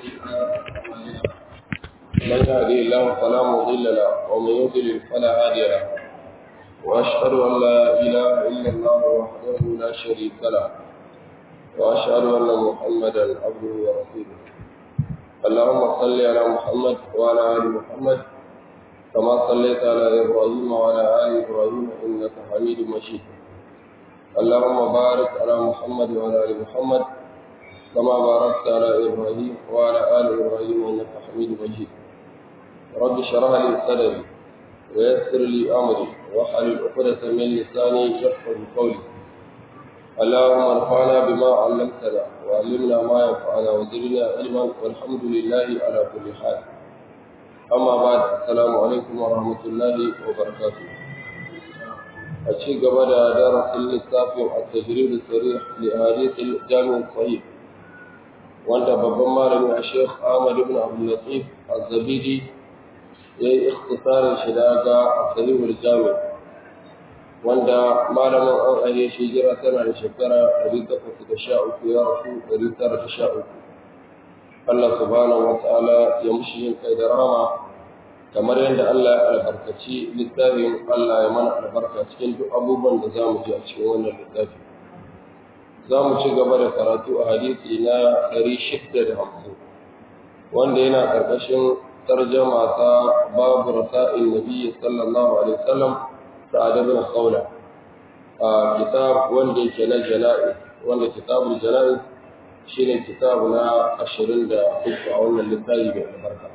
من يهدي الله فلا مضل له ومن يضلل فلا هادي له واشهد ان لا اله الا الله وحده لا شريك له واشهد ان محمدا عبده ورسوله اللهم صل على محمد وعلى ال محمد كما صليت على ابراهيم وعلى ال ابراهيم انك حميد مجيد اللهم بارك على محمد وعلى ال محمد كما باركت على ابراهيم وعلى ال ابراهيم انك حميد مجيد رب اشرح لي صدري ويسر لي امري واحلل عقدة من لساني يفقه قولي اللهم انفعنا بما علمتنا وعلمنا ما ينفعنا وزدنا علما والحمد لله على كل حال أما بعد السلام عليكم ورحمة الله وبركاته أشي قبل درس الإسلام التجريد الصريح لأحاديث الجامع الصحيح وأنت بابا مالي الشيخ أحمد بن عبد اللطيف الزبيدي يي اختصار الشلاقة الصحيح الجامع wanda malamin an aje shi jira tana da shekara 813 ya rasu 913 Allah subhanahu wa ta'ala ya mushi yin kai da rahama kamar yadda Allah ya albarkaci littafin Allah ya mana albarka cikin duk abubuwan da za mu ji a cikin wannan littafi za mu ci gaba da karatu a hadisi na 650 wanda yana ƙarƙashin tarjama ta babu rasa'il nabi sallallahu alaihi wasallam sa'ad ibn khawla a kitab wanda yake na jana'i wanda kitabul jana'i shine kitabu na 23 a wannan littafi mai albarka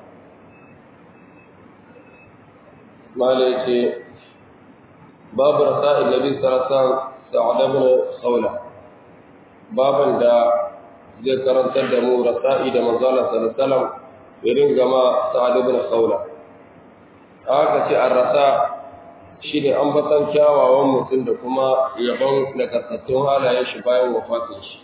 mala yace babu rasa'il nabi sallallahu alaihi sa'ad ibn khawla baban da zai karantar da mu rasa'i da manzala sallallahu alaihi wasallam irin gama sa'ad ibn khawla aka ce ar-rasa' shi ne ambatan kyawawan mutum da kuma yabon nagartattun halayen shi bayan wafatin shi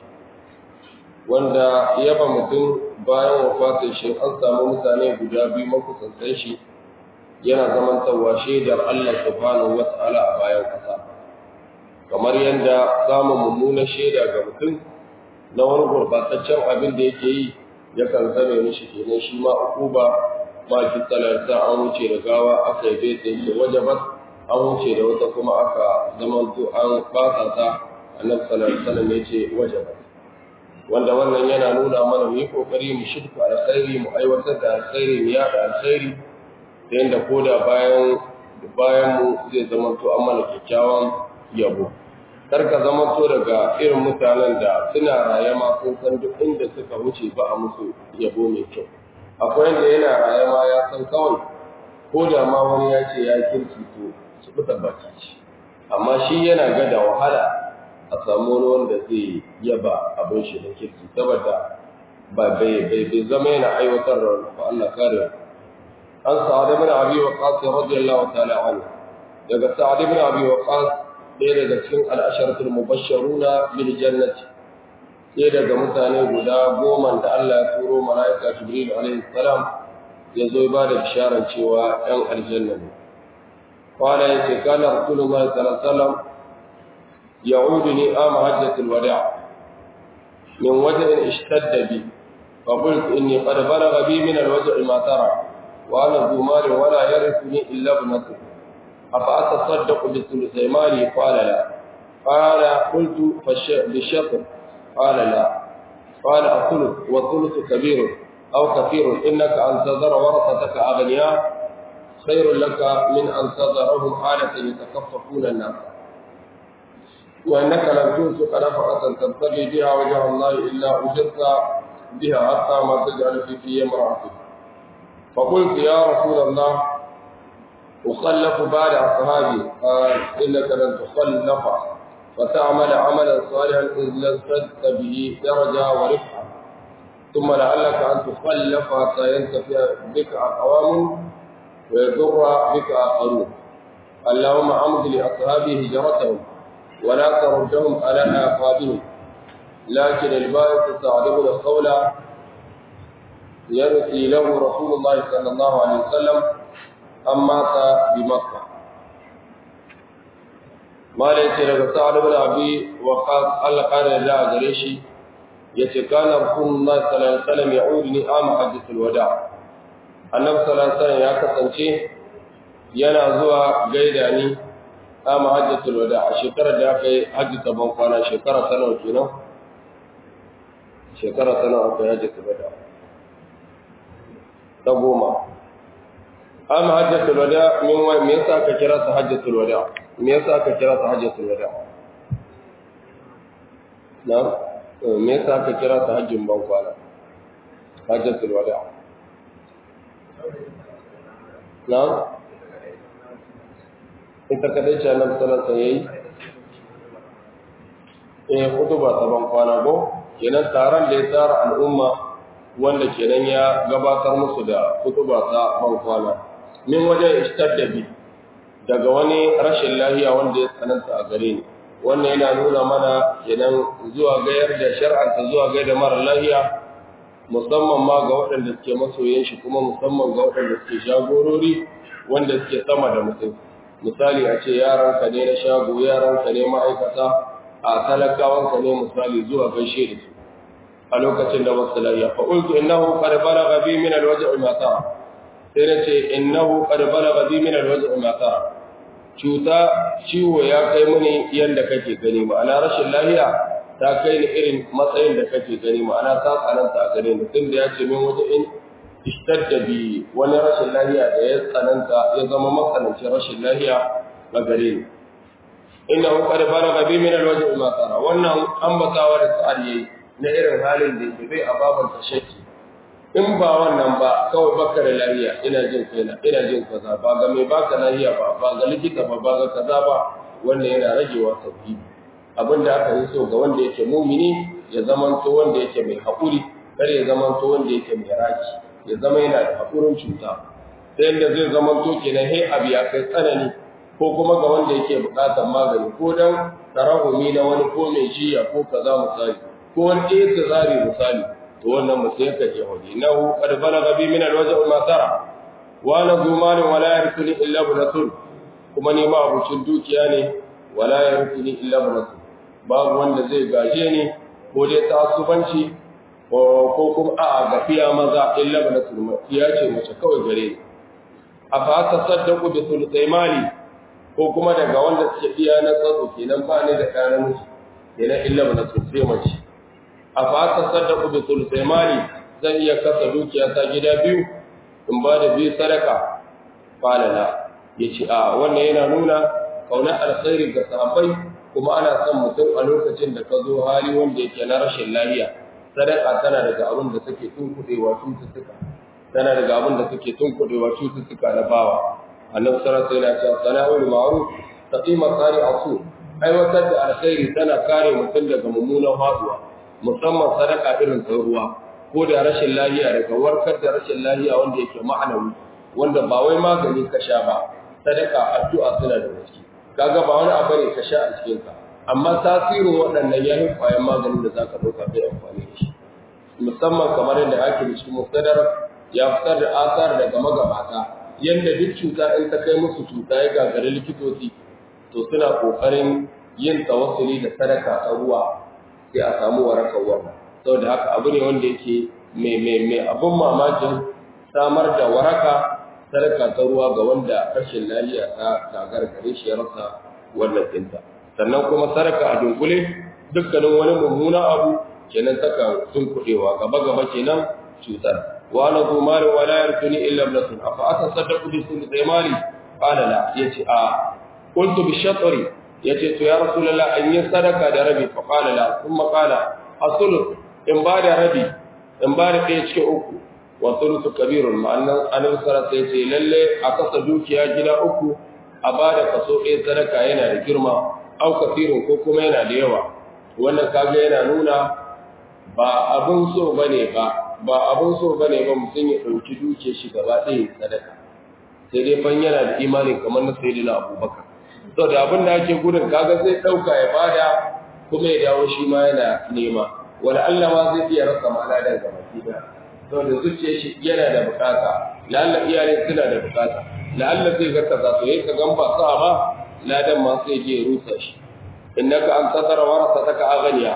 wanda yaba mutum bayan wafatin shi an samu mutane guda biyu makusantan shi yana zamantarwa shaidar Allah subhanahu wa ta'ala a bayan ƙasa kamar yadda samun mummunan shaida ga mutum na wani gurɓataccen abin da yake yi yakan zame mishi kenan shi ma ukuba ma kisalarsa an wuce da gawa aka yi bai yake wajabat an wuce da wata kuma aka zamanto an fasa ta annabi sallallahu alaihi wasallam yace wajaba wanda wannan yana nuna mana mu yi kokari mu shirku alkhairi mu aiwatar da alkhairi mu yada alkhairi ta yanda koda bayan bayan mu zai zamanto an mana kyakkyawan yabo kar ka zamanto daga irin mutanen da suna raye ma sun san duk inda suka wuce ba a musu yabo mai kyau akwai wanda yana raye ma ya san kawai ko da ma wani ya ce ya kirki to su fita baki ce amma shi yana ga da wahala a samu wani wanda zai yaba abin shi da kirki saboda ba bai bai bai zama yana aiwatar da ba Allah kare an sa'ad ibn abi waqas radiyallahu ta'ala anhu daga sa'ad ibn abi waqas ɗaya daga cikin al-asharatul mubashsharuna bil jannati ɗaya daga mutane guda goma da Allah ya turo mala'ika Jibril alaihi salam ya zo ba da bisharar cewa ‘yan aljanna ne. قال يتي كان رسول الله صلى الله عليه وسلم يعودني آم حجة الوداع من وجع اشتد بي فقلت إني قد بلغ بي من الوجع ما ترى وأنا ذو مال ولا يرثني إلا ابنته أفأتصدق بثلثي مالي قال لا قال قلت بالشطر قال لا قال الثلث والثلث كبير أو كثير إنك أن تذر ورثتك أغنياء خير لك من أن تذرهم حالة يتكففون الناس وإنك لم تنفق نفقة تبتغي بها وجه الله إلا أجرت بها حتى ما تجعل في في امرأتك فقلت يا رسول الله أخلف بعد أصحابي قال إنك لن تخلف وتعمل عملا صالحا إذ لزدت به درجة ورفعة ثم لعلك أن تخلف حتى ينتفع بك أقوام ويضر بك آخرون اللهم عمد لأصحابه هجرتهم ولا تردهم على آقابهم لكن البائس سعد بن خولة يرثي له رسول الله صلى الله عليه وسلم أم مات بمكة ما ليس لك سعد بن أبي وقاص الله قال لا غريشي yace kana rasulullahi sallallahu alaihi wasallam ya'uduni am hajjatul wada annabi sallallahu alaihi wasallam ya kasance yana zuwa gaida ni am hajjatul wada a shekarar da aka yi hajji ta ban kwana shekara ta nawa kenan shekara ta nawa aka yi hajjatul wada ta goma am hajjatul wada min wa me yasa aka kira ta hajjatul wada me yasa aka kira ta hajjatul wada na me yasa aka kira ta hajjin ban kwana hajjatul wada na ita kadai ce annabi sallallahu alaihi eh hutuba ta ban kwana go kenan taron da ya tsara al'umma wanda kenan ya gabatar musu da hutuba ta ban kwana min wajen istaddabi daga wani rashin lahiya wanda ya tsananta a gare ni wannan yana nuna mana kenan zuwa gayar da shar'anta zuwa gayar da mara lahiya musamman ma ga waɗanda suke masoyan shi kuma musamman ga waɗanda suke shagorori wanda suke sama da mutum misali a ce yaranka ne na shago yaranka ne ma'aikata a talakawanka ne misali zuwa gaishe da su a lokacin da wasu lahiya fa qultu innahu qad balagha bi min al-waj'i ma tara sai na ce innahu qad balagha bi min al-waj'i ma tara cuta ciwo ya kai mini yanda kake gani ma'ana rashin lahiya ta kai ni irin matsayin da kake gani ma'ana ta tsananta a gare ni tunda ya ce min waje in ishtadda bi wani rashin lahiya da ya tsananta ya zama matsanancin rashin lahiya a gare ni inna hu qad balagha bi min al-waj'i ma tara wannan ambatawa da sa'ad yayi na irin halin da yake bai ababan tashaki in ba wannan ba kawai baka da lafiya ina jin kaina ina jin kaza ba ga mai baka lafiya ba ba ga likita ba ba ga kaza ba wannan yana ragewa sauki abin da aka yi so ga wanda yake mumini ya zamanto wanda yake mai haƙuri kar ya zamanto wanda yake mai raki ya zama yana da haƙurin cuta ta yadda zai zamanto kenan he abu ya kai tsanani ko kuma ga wanda yake buƙatar magani ko dan tarahumi na wani ko mai jiya ko kaza misali ko wani ɗaya tsari misali to wannan mutum yakan je waje innahu qad balagha bi min alwaj'i ma tara wa ana zuman wa la yarithuni illa ibnatun kuma ni ma abucin dukiya ne wa la yarithuni illa ibnatun babu wanda zai gaje ni ko dai tasubanci ko kuma a gafiya maza illa ibnatun ya ce mace kawai gare ni afa tasaddaqu bi thuluthi mali ko kuma daga wanda suke iya na tsatso kenan ba ni da ɗan namiji kenan illa ibnatun sai mace a fata saddaku bi sulsai mali zan iya kasa dukiya ta gida biyu in ba da biyu sadaka falala ya ce a wannan yana nuna kauna alkhairi ga sahabbai kuma ana son mutum a lokacin da ka zo hali wanda yake na rashin lafiya sadaka tana daga abin da take tunkuɗewa cututtuka tana daga abin da take tunkuɗewa cututtuka na bawa annabi sallallahu alaihi wasallam ya ce sana'ul ma'ruf taqima sari asu aiwatar da alkhairi tana kare mutum daga mummunan haduwa musamman sadaka irin ta ruwa ko da rashin lahiya daga warkar da rashin lahiya wanda yake ma'anawi wanda ba wai magani ka sha ba sadaka addu'a suna da gaske kaga ba wani abu ne ka sha a cikin ka amma tasirin waɗannan ya yi kwayan maganin da zaka ɗauka kai amfani da shi musamman kamar yadda ake da shi musadar ya fitar da asar daga magabata yadda duk cuta in ta kai musu cuta ya gagari likitoci to suna ƙoƙarin yin tawassuli da sadaka a ruwa sai a samu warakar wannan saboda haka abu ne wanda yake mai mai mai abun mamakin samar da waraka sadaka ta ruwa ga wanda rashin lafiya ta gagar gare shi ya rasa wannan tinta sannan kuma sadaka a dunkule dukkanin wani mummuna abu kenan saka tunkuɗewa gaba gaba kenan cutar wa la zu mali wa la yarkuni illa ibnatun afa atasaddaqu bi sulthi mali qala la yace a qultu bi shatri yace to ya rasulullah an yi sadaka da rabi fa qala la kuma qala asul in ba da rabi in ba da ɗaya cikin uku wa sulusu kabirun ma'annan annabi sallallahu alaihi wasallam lalle a kasa dukiya gida uku a ba da kaso ɗaya sadaka yana da girma au kafirun ko kuma yana da yawa wannan kaga yana nuna ba abun so bane ba ba abun so bane ba mutum ya ɗauki dukiyar shi gaba ɗaya sadaka sai dai fan yana da imani kamar na sayyidina abubakar to da abin da ake gudun kaga zai dauka ya bada kuma ya dawo shi ma yana nema wani Allah ma zai iya rasa mala da gaba da to da zuciya shi yana da bukata lalla iyalai suna da bukata lalla zai ga kaza to yayin ka gan ba sa ba ladan ma sai je rusa shi innaka an satara warasataka aghniya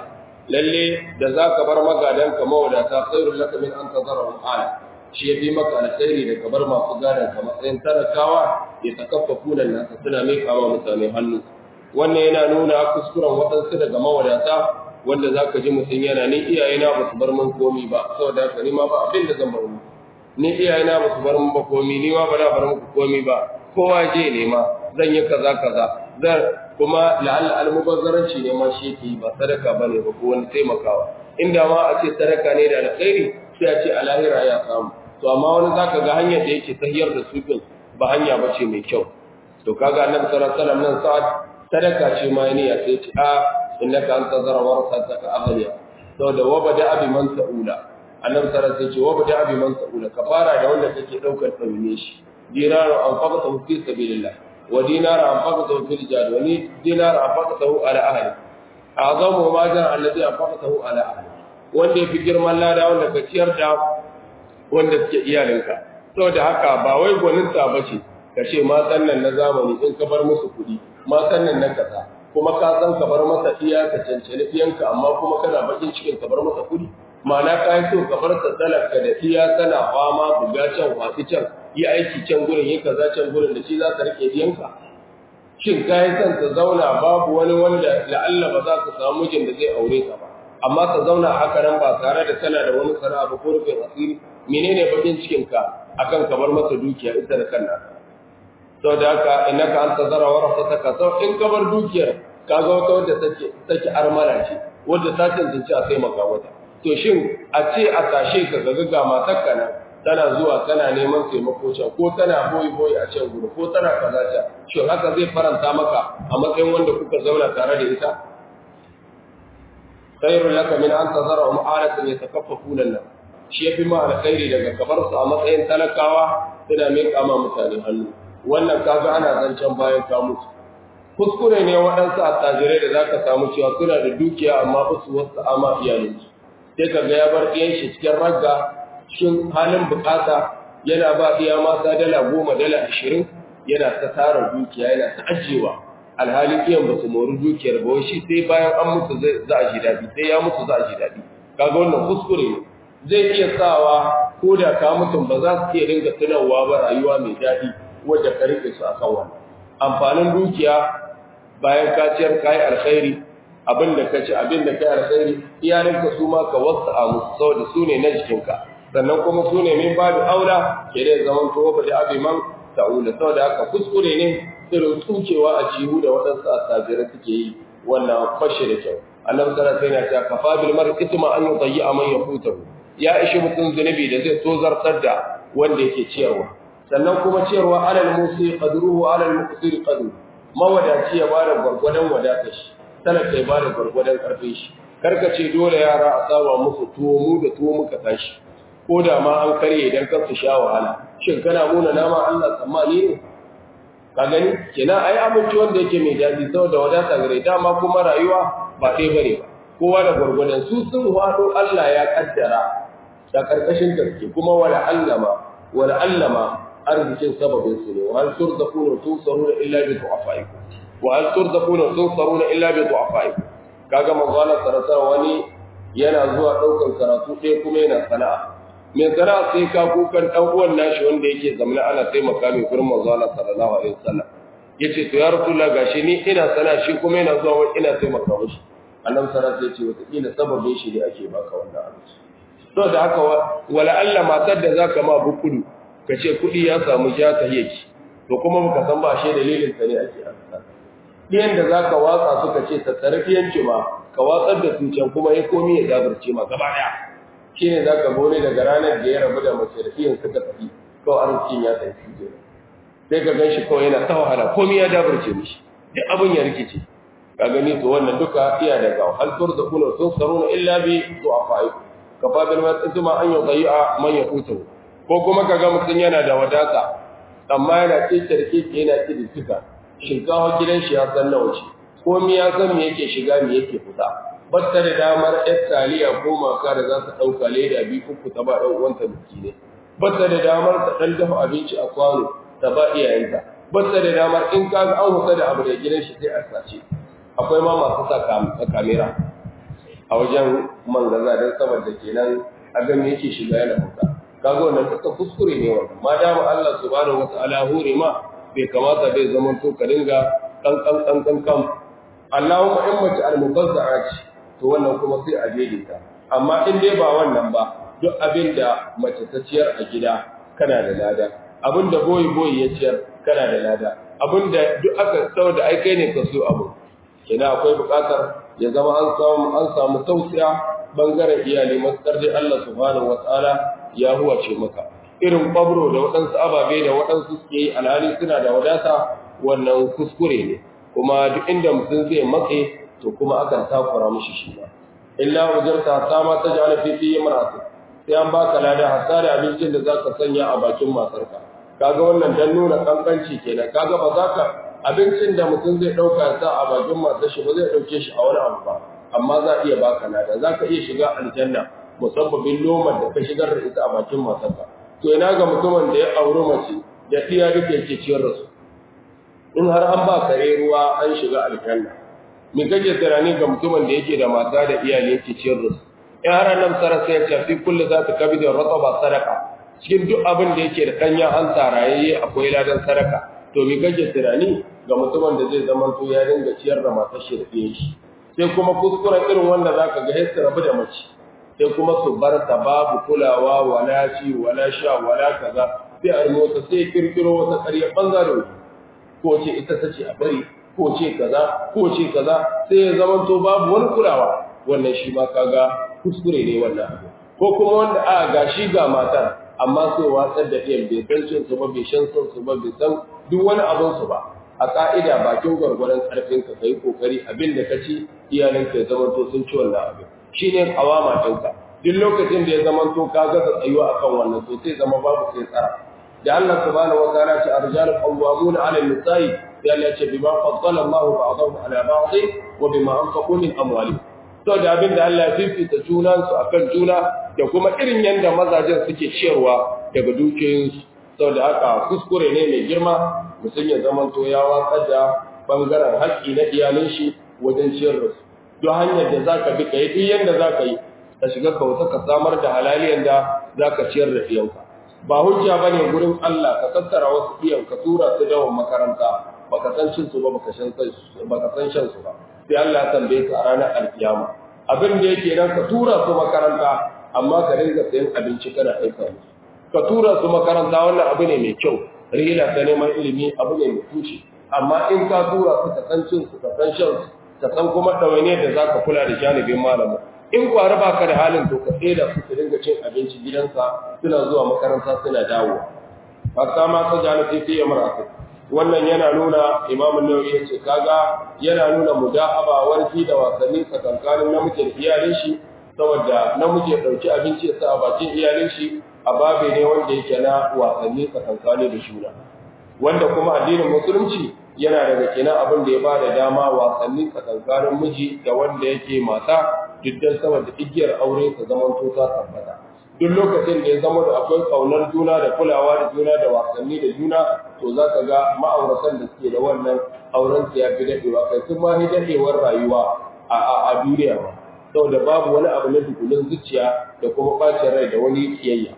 lalle da zaka bar magadan ka mawadata khairul laka min an tazarahum ala shi yafi maka alkhairi da kabar masu gadan ka matsayin talakawa ya takaffafu nan nasa suna mai kama mutane hannu wannan yana nuna kuskuren waɗansu daga mawadata wanda za ka ji mutum yana ni iyayena ba su bar min komi ba saboda haka ni ma ba abin da zan bar mu ni iyayena ba su bar min ba komi ni ma ba na bar muku komi ba kowa je ne ma zan yi kaza kaza zan kuma la'alla almubazzaranci ne ma shi yake ba sadaka bane ba ko wani taimakawa inda ma a ce sadaka ne da alkhairi sai a ce a lahira ya samu to amma wani zaka ga hanyar da yake tahiyar da su ba hanya bace mai kyau to kaga annabi sallallahu alaihi wasallam nan sa'ad sadaka ce ma niyya sai ce a innaka anta zara warasataka aghliya saboda wabada abi man sa'ula annabi sallallahu alaihi wasallam ce wabada abi man sa'ula ka fara da wanda kake daukar tsaune shi dinaru anfaqatahu fi sabilillah wa dinaru anfaqatahu fil jihad wa dinaru anfaqatahu ala ahli azamu ma jar alladhi anfaqatahu ala ahli wanda yafi girman lada wanda ka ciyar da wanda suke iyalinka saboda haka ba wai gwaninta bace ka ce matan nan na zamani in ka bar musu kuɗi matan nan na kaza kuma ka san ka bar masa iya ka cancani iyanka amma kuma kana bakin cikin ka bar masa kuɗi ma'ana ka yi so ka bar ta talaka da iya tana fama buga can wasu can yi aiki can gurin yi kaza can gurin da shi za ka rike iyanka shin ka yi son ta zauna babu wani wanda la'alla ba za ka samu mijin da zai aure ka ba amma ta zauna haka nan ba tare da tana da wani sana'a ba ko rufin asiri menene bakin cikin ka akan ka bar masa dukiya ita da kanna sau da haka innaka an tazara warasataka sau in ka bar dukiyar ka ga wata wadda take take armala ce wadda ta tantance a taimaka mata to shin a ce a tashe ka ga ga matarka nan tana zuwa tana neman taimako can ko tana boyi boyi a can gudu ko tana kaza can shin haka zai faranta maka a matsayin wanda kuka zauna tare da ita khairul laka min an tazara mu'anatan yatakaffafuna nan shi yafi ma alkhairi daga kabar su a matsayin talakawa suna mai kama mutane hannu wannan kaga ana zancen bayan ka mutu kuskure ne waɗansu attajirai da zaka samu cewa suna da dukiya amma ba su wasu ama iyalinsu sai ka ga ya bar ɗiyan shi cikin ragga cikin halin bukata yana ba iya mata dala goma dala ashirin yana ta tara dukiya yana ta ajiyewa alhali iyan ba su mori dukiyar ba shi sai bayan an mutu za a ji daɗi sai ya mutu za a ji daɗi kaga wannan kuskure ne zai iya sawa ko da ka mutum ba za su iya dinga tunawa ba rayuwa mai daɗi wadda ka rike su a kan wannan amfanin dukiya bayan ka ciyar ka yi alkhairi abin da ka ci abin da ka yi alkhairi iyalinka su ma ka wasu a musu saboda su ne na jikinka sannan kuma su ne min babu aura ke da zaman tuwo ba da abin man ta'ula saboda haka kuskure ne irin tsukewa a cihu da waɗansu asabirai suke yi wannan fashe da kyau annabi sallallahu alaihi wasallam ya ce kafa bil mar'i ithma an yudayyi man yafutahu ya ishi mutum zunubi da zai tozartar da wanda yake ciyarwa sannan kuma ciyarwa alal musi qadruhu alal muqtir qadru mawadaci ya bada gwargwadon wadatar shi talaka ya bada gwargwadon karfin shi karka ce dole yara a saba musu tuwo mu da tuwo muka tashi ko da ma an karye idan kan su sha wahala shin kana muna nama Allah tsammani ne ka gani kenan ai abinci wanda yake mai daɗi saboda wadata gare dama kuma rayuwa ba ɗaya bane ba kowa da gwargwadon su sun wado Allah ya kaddara da karkashin gaske kuma wala allama wala allama arzikin sababin su ne wa hal turzaquna tusaruna illa bi du'afaikum wa hal turzaquna tusaruna illa bi du'afaikum kaga manzo Allah sallallahu wani yana zuwa daukan karatu ɗaya kuma yana sana'a mai sana'a sai ka kukan dan uwan nashi wanda yake zamana ana taimaka mai gurin manzo Allah sallallahu alaihi wasallam yace to ya rasulullah gashi ni ina sana'a shi kuma yana zuwa wani ina taimaka mishi annabi sallallahu alaihi wasallam ya ce wata kila sababin shi ne ake baka wannan abinci to da haka wala Allah matar da zaka ma bukudu ka ce kuɗi ya samu ja ta yake to kuma muka san ba shi dalilin sa ne ake amsa ɗiyan da zaka watsa suka ce ta tarbiyanci ma ka watsar da su can kuma ya komi ya dabarce ma gaba ɗaya shine zaka gone daga ranar da ya rabu da mace da iyan suka tafi kawai arzikin ya tafi shi sai ka gan shi kawai yana ta wahala komi ya dabarce mishi duk abin ya rikice ka gani to wannan duka iya daga hal turzaquna tunsaruna illa bi du'afaikum kafa bil mas'uma an yudayya man yaqutu ko kuma kaga mutun yana da wadata amma yana cikar kike yana ciki tuka shinkawa gidan shi ya san nawa ce ko mi ya san me yake shiga me yake fita batta da damar ɗan taliya ko maka da za ta ɗauka leda biyu uku ta ba ɗan uwanta biki ne batta da damar ta ɗan dafa abinci a kwano ta ba iyayenta batta da damar in ka ga an husa da abu da gidan shi sai a sace akwai ma masu sa kamera a wajen mangaza don saboda kenan a ga me yake shiga yana fita kaga wannan duka kuskure ne wannan ma dama Allah subhanahu wataala hore ma bai kamata bai zaman to ka dinga kan kan kan kan kan Allahumma in mace al-mubazzara ce to wannan kuma sai a daidaita amma in dai ba wannan ba duk abin da mace ta ciyar a gida kana da lada abin da boyi boyi ya ciyar kana da lada abin da duk aka sau da aikai ne ka so abu kina akwai buƙatar ya zama an samu an samu tausiya bangaren iyali matsar dai Allah subhanahu wataala ya huwace maka irin kwabro da waɗansu ababe da waɗansu suke yi alhali suna da wadata wannan kuskure ne kuma duk inda mutum zai matse to kuma akan takura mishi shi ba illa ujarta ta ma ta ja'ala fi fi imra'ati sai an baka lada hatta da abincin da zaka sanya a bakin matarka kaga wannan dan nuna kankanci kenan kaga ba zaka abincin da mutum zai dauka ya sa a bakin matar shi ba zai dauke shi a wani abu ba amma za iya baka lada zaka iya shiga aljanna musabbabin lomar da ka shigar da ita a bakin matarka to ina ga mutumin da ya auri mace da iya duka yake ciyar da su in har an ba kare ruwa an shiga aljanna me kake tunani ga mutumin da yake da mata da iyali yake ciyar da su in har nan sara sai ya ce fi kullu za ta kabi da rataba sadaka cikin duk abin da yake da danya an tarayayye akwai ladan sadaka to me kake tunani ga mutumin da zai zama to ya dinga ciyar da matar shi da ɗiyan shi sai kuma kuskuren irin wanda zaka ga sai rabu da mace sai kuma su bar ta babu kulawa wala ci wala sha wala kaza sai a mota sai kirkiro wata ƙarya bangare ko ce ita ta ce a bari ko ce kaza ko ce kaza sai ya zama to babu wani kulawa wannan shi ma kaga kuskure ne wannan abu ko kuma wanda a ga shi ga matar amma sai watsar da ɗiyan bai san cin su ba bai shan son su ba bai san duk wani abin su ba a ka'ida bakin gwargwaron karfin ka kai kokari abin da ka ci iyalanka ya zama to sun ci wannan abin shine kawama ɗinka duk lokacin da ya zama to ka gaza tsayuwa akan wannan to sai zama babu sai tsara da Allah subhanahu wa ta'ala ce arjalu qawwamuna 'ala an-nisa'i ya Allah ce bima faddala Allah ba'dahum 'ala ba'd wa bima anfaqu min amwalihim to da abin da Allah ya fifita junan su akan juna da kuma irin yanda mazajen suke ciyarwa daga dukiyoyinsu saboda haka kuskure ne mai girma mutum ya zama to ya watsar da bangaren haƙƙi na iyalin shi wajen ciyar da su don hanyar da zaka bi kai duk yanda zaka yi ka shiga kauta ka samar da halaliyan da zaka ciyar da iyanka ba hujja bane gurin Allah ka tattara wasu iyan ka tura su dawon makaranta baka san cin su ba baka san baka san shan su ba sai Allah ya tambaye ka a ranar alkiyama abin da yake nan ka tura su makaranta amma ka dinga sayan abinci kana aika musu ka tura su makaranta wannan abu ne mai kyau rila ta neman ilimi abu ne mai tushe amma in ka tura su ka san cin su ka san shan su ka san kuma ɗawainiyar da za ka kula da janibin malamin in kwari ba ka da halin to ka da su su dinga cin abinci gidansa suna zuwa makaranta suna dawo hatta ma ta jana sai sai ya marasa wannan yana nuna imamun nawawi ya ce kaga yana nuna muda'aba warki da wasanni tsakankanin namiji da iyalin shi saboda namiji ya ɗauki abinci ya sa a bakin iyalin shi a babe ne wanda yake na wasanni tsakankani da juna wanda kuma addinin musulunci yana daga kenan abin da ya ba da dama wasanni tsakankanin miji da wanda yake mata diddan saboda igiyar aure ta zaman to ta tabbata duk lokacin da ya zama da akwai kaunar juna da kulawa da juna da wasanni da juna to za ka ga ma'auratan da suke da wannan auren su ya fi daɗewa kai sun ma daɗewar rayuwa a duniya ba saboda babu wani abu na dukulin zuciya da kuma ɓacin rai da wani kiyayya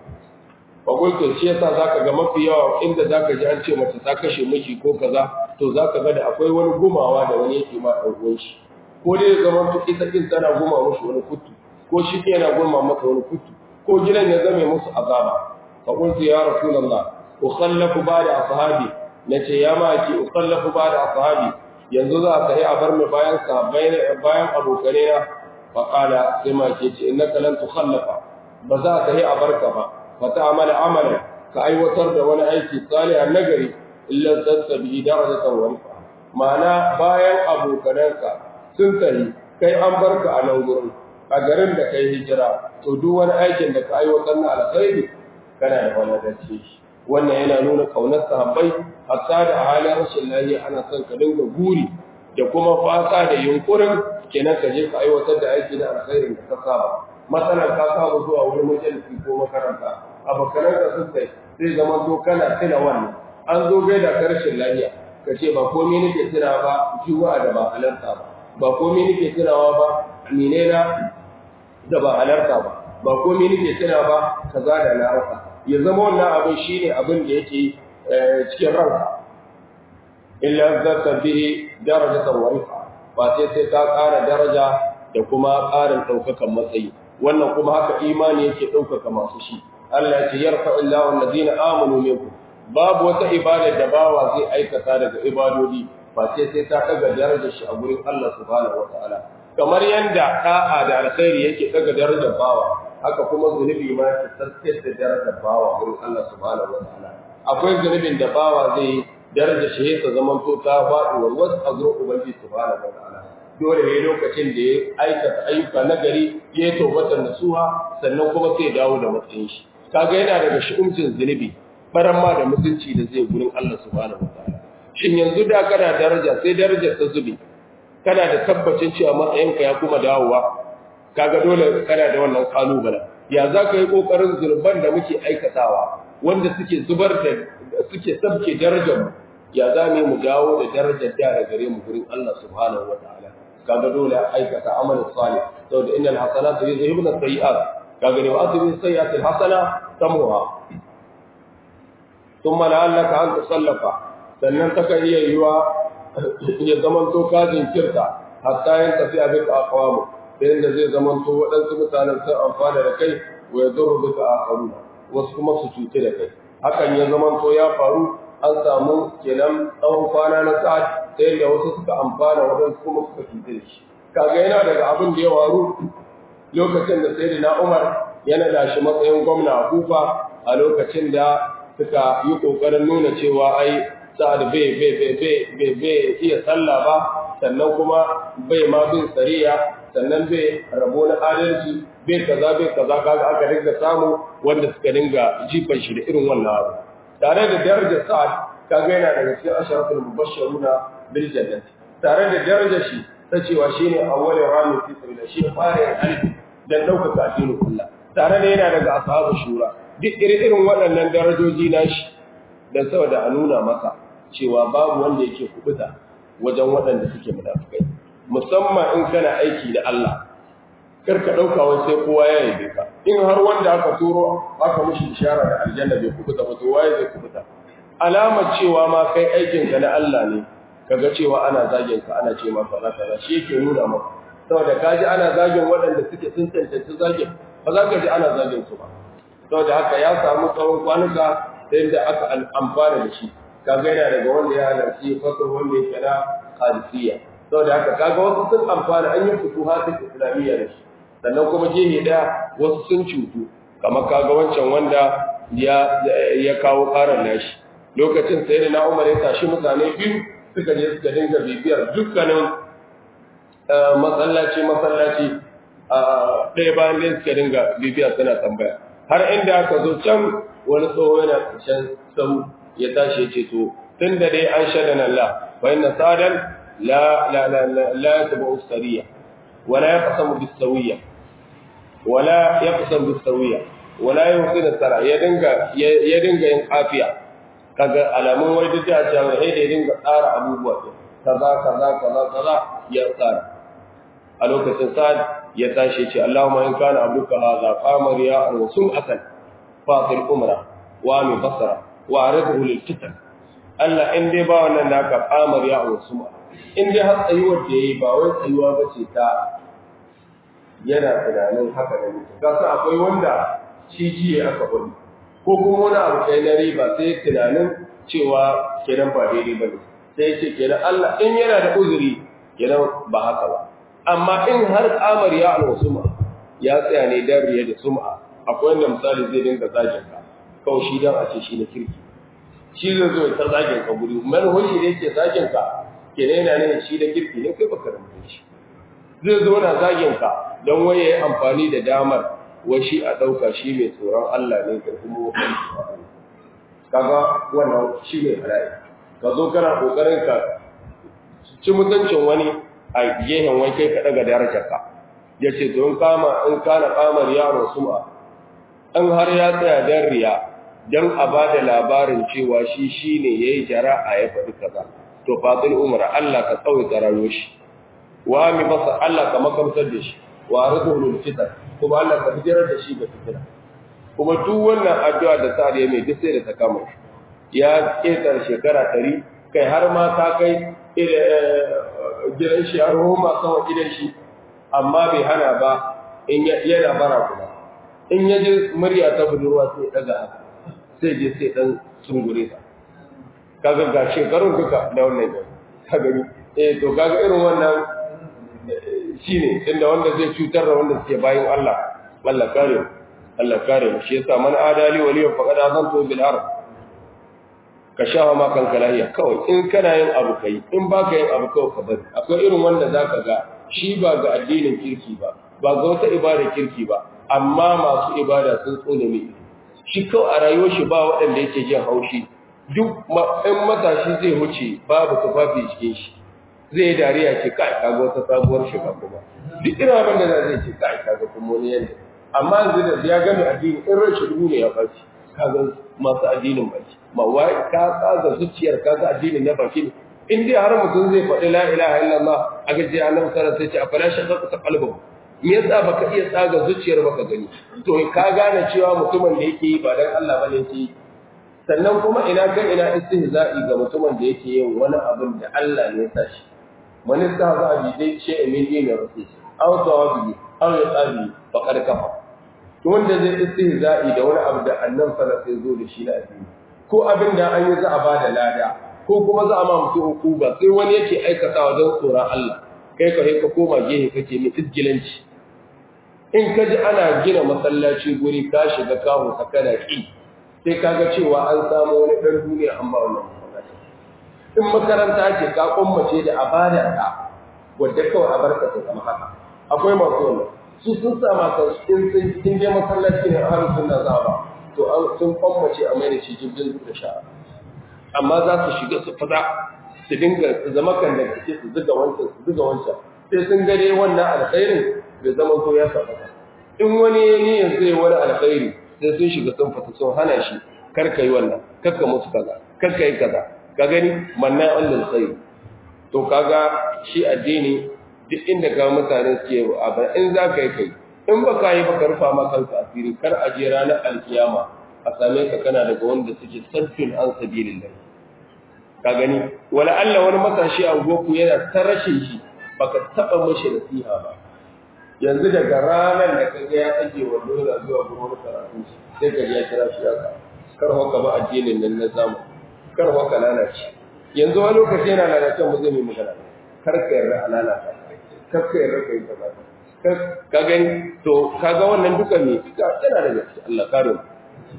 bagulto shi yasa zaka ga mafi yawa inda zaka ji an ce mace ta kashe miji ko kaza to zaka ga da akwai wani gumawa da wani yake ma dan uwan shi ko dai zaman to ita din tana guma mushi wani kutu ko shi ke yana guma maka wani kutu ko gidan ya zame musu azaba fa qultu ya rasulullah ukhallafu ba'da ashabi nace ya ma ki ukhallafu ba'da ashabi yanzu za ka yi a bar mu bayan sahabbai bayan abokane na fa qala sai ma ke ce innaka lan tukhallafa ba za ka yi a barka ba فتعمل عملا كأيوتر da wani aiki salihan nagari illa tattabi darajatan wa rifa ma'ana bayan abokananka sun tafi kai an barka a nan gurin a garin da kai hijira to duk wani aikin da ka aiwatar na alkhairi kana da wani dace wannan yana nuna kaunar sahabbai hatta da halin rashin lafiya ana son ka dinga guri da kuma fata da yunkurin kenan ka je ka aiwatar da aiki na alkhairin da ka saba matsalar ka saba zuwa wurin majalisi ko makaranta abokanan da sun kai zai zama to kana tuna wannan an zo gaida karshen lafiya ka ce ba komai nake tuna ba juwa da ba halarta ba ba komai nake tunawa ba amine na da ba halarta ba ba komai nake tuna ba kaza da na rasa ya zama wannan abin shine abin da yake cikin ranka illa zata bihi darajatan wa rifa ba sai sai ka ƙara daraja da kuma ƙarin ɗaukakan matsayi wannan kuma haka imani yake ɗaukaka masu shi Allah ya ce yarfa illahu alladhina amanu minkum babu wata ibada da bawa zai aikata daga ibadodi ba sai sai ta daga darajar shi a gurin Allah subhanahu wataala kamar yanda da'a da alkhairi yake daga darajar bawa haka kuma zunubi ma ya tsarkake da darajar bawa gurin Allah subhanahu wataala akwai zunubin da bawa zai daraja shi ta zaman to ta faɗi wa wasu a gurin ubangiji subhanahu wataala dole ne lokacin da ya aikata ayyuka na gari ya yi taubatar nasuha sannan kuma sai dawo da matsayin shi kaga yana daga shi'umcin zunubi baran ma da mutunci da zai gurin Allah subhanahu wataala shin yanzu da kana daraja sai darajar ta zubi kana da tabbacin cewa matsayinka ya kuma dawowa kaga dole kana da wannan kalubale ya za ka yi kokarin zurban da muke aikatawa wanda suke zubar da suke sabke darajar mu ya za mu dawo da darajar da da gare mu gurin Allah subhanahu wataala kaga dole aikata amalin salih saboda innal hasanatu yuzhibuna sayi'at kaga ne wa asbi sayi'at alhasana tamuha thumma la'allaka an tusallafa sannan taka iya yiwa ya zaman to ka jinkirta hatta yin tafiya bika aqwamu da yanda zai zaman to waɗansu mutanen sun amfana da kai wa yadurru bika akharuna wasu kuma su cuce da kai hakan ya zaman to ya faru an samu kenan tsawon kwana na sa'ad ta yadda wasu suka amfana waɗansu kuma suka cuce da shi kaga yana daga abin da ya waru lokacin da sai na umar yana da shi matsayin gwamna a kufa a lokacin da suka yi ƙoƙarin nuna cewa ai sa'ad bai bai bai bai bai iya sallah ba sannan kuma bai ma bin sariya sannan bai rabo na adalci bai kaza bai kaza kaga aka dinga samu wanda suka dinga jifan shi da irin wannan abu tare da darajar sa'ad kaga yana daga cikin asharatul mubashshiruna bil jannati tare da darajar shi ta cewa shine awwalin rami fi sabila shi fara alfi dan ɗaukaka addinin Allah tare da yana daga ashabu shura duk irin waɗannan darajoji nashi dan saboda a nuna masa cewa babu wanda yake kubuta wajen waɗanda suke munafikai musamman in kana aiki da Allah kar ka ɗauka wai sai kowa ya yabe ka in har wanda aka turo aka mishi ishara da aljanna bai kubuta ba to waye zai kubuta alamar cewa ma kai aikin ka na Allah ne kaga cewa ana zagin ka ana ce maka kaza kaza shi yake nuna maka saboda kaji ana zagin waɗanda suke sun tantance zagin ba za ka ji ana zagin su ba saboda haka ya samu tsawon kwanuka ta yadda aka amfana da shi kaga yana daga wanda ya halarci fasar wanda ya kira qadisiyya saboda haka kaga wasu sun amfana an yi futuhatul islamiyya da shi sannan kuma gehe daya wasu sun cutu kamar kaga wancan wanda ya ya kawo karar nashi lokacin sai da na Umar ya tashi mutane biyu suka je suka dinga bibiyar dukkanin masallaci masallaci ɗaya bayan ɗaya suka dinga bibiya suna tambaya har inda aka zo can wani tsoho yana can sau ya tashi ya ce to tun da dai an shaɗa nan la bayan na sadan la la la la la ya taba ustariya wala ya kasamu bisawiyya wala ya kasamu bisawiyya wala ya husu da tsara ya dinga ya dinga yin kafiya kaga alamun wai duk da cewa sai da ya dinga tsara abubuwa kaza kaza kaza kaza ya tsara a lokacin sa'ad ya tashi ce Allahumma in kana abduka hadha qamar ya wa sum'atan fatil umra wa mi basara wa aridhu lil fitan Allah in dai ba wannan naka qamar ya wa sum'a in dai har tsayuwar da yayi ba wai tsayuwa bace ta yana tunanin haka ne ka san akwai wanda shi jiye aka faɗi ko kuma wani abu kai na riba sai tunanin cewa kenan ba daidai bane sai ya ce kenan Allah in yana da uzuri kenan ba haka ba amma in har kamar ya alwasuma ya tsaya ne dan riya da sum'a akwai wanda misali zai dinga zagin ka kawai shi dan a ce shi na kirki shi zai zo ya zagin ka guri manhoji da yake zagin ka kenan yana ne shi da kirki ne kai baka rubuta shi zai zo na zagin ka don waye yi amfani da damar wai shi a dauka shi mai tsoron Allah ne ka kuma kaga wannan shi ne halaye ka zo kana kokarin ka ci mutuncin wani a gehen wai kai ka daga darajarka ya ce to in kama in kana kamar yaro sum'a in har ya tsaya dan riya dan a ba da labarin cewa shi shine yayi jara'a ya faɗi kaza to fadil umra Allah ka tsawaita rayuwar shi wa mi basa Allah ka makamtar da shi wa arzuhu lil fitan kuma Allah ka fitar da shi ga fitina kuma duk wannan addu'a da sa'ad ya mai duk sai da ta kama ya ketar shekara 100 kai har ma ta kai gidan shi har homa sama gidan shi amma bai hana ba in yana bara kuma in ya ji murya ta budurwa sai daga haka sai je sai dan sungure ta kaga ga shekarun duka da wannan ne ka gani eh to kaga irin wannan shine inda wanda zai cutar da wanda suke bayin Allah Allah kare Allah kare shi yasa man adali waliya faqad azantu bil ard ka shafa ma kanka lahiya kawai in kana yin abu kai in baka yin abu kawai ka bari akwai irin wanda zaka ga shi ba ga addinin kirki ba ba ga wata ibada kirki ba amma masu ibada sun tsone mai shi kawai a rayuwar shi ba waɗanda yake jin haushi duk in matashi zai wuce babu tufafi cikin shi zai yi dariya ce kai kaga wata sabuwar shiga kuma duk irin abin da zai ce kai kaga kuma wani yanda amma yanzu da ya gami addini in rashin duhu ne ya baci kaga masu addinin baki ma wai ka tsaga zuciyar kaga addinin na baki ne in dai har mutum zai faɗi la ilaha illallah a gaji annabi sallallahu alaihi wasallam sai ce afala shaqqa ta qalbu me yasa baka iya tsaga zuciyar baka gani to ka gane cewa mutumin da yake yi ba dan Allah bane yake yi sannan kuma ina kan ina istihza'i ga mutumin da yake yin wani abin da Allah ne ya sa shi man istahza'a bi dai shay'in min dinin rasul aw tawabi aw yaqabi faqad kafa to wanda zai istihza'i da wani abu da annabi sallallahu alaihi wasallam zo da shi na addini ko abin da an yi za a bada lada ko kuma za a ma mutum hukuma sai wani yake aikatawa don tsoron Allah kai ka ka koma gehe kake ni isgilanci in ka ji ana gina masallaci guri ka shiga kawo sakana ki sai ka ga cewa an samu wani ɗan duniya an ba wannan masallaci in makaranta ce ka kummace da abada ta wadda kawai a barka ta zama haka akwai masu wannan su sun sama kan in sun in je masallaci ne har sunna za ba to an sun kummace a mai da shi jirgin da sha'a amma za su shiga su fada su dinga su zama kan da kake su zuga wancan su zuga wancan sai sun gare wannan alkhairin bai zama to ya saba in wani ya ni yanzu ya wani alkhairi sai sun shiga sun fata sun hana shi kar ka yi wannan kar ka musu kaza kar ka yi kaza ka gani manna Allah khairi to kaga shi addini duk inda ga mutane suke abin in za ka yi kai in ba ka yi ba ka rufa ma kanka asiri kar a je ranar alkiyama a same ka kana daga wanda suke sarfin an sabilillah ka gani wala Allah wani matashi a goku yana ta rashin shi baka taba mashi nasiha ba yanzu daga ranar da kaga ya tsage wando yana zuwa gurin karatu sai ka ya kira shi haka kar haka ba addinin nan na zamu kar haka lalace yanzu wani lokaci yana lalace mu zai mai magana kar ka yarda a lalata kar ka yarda kai kaza ka gani to kaga wannan duka ne yana da gaske Allah kare mu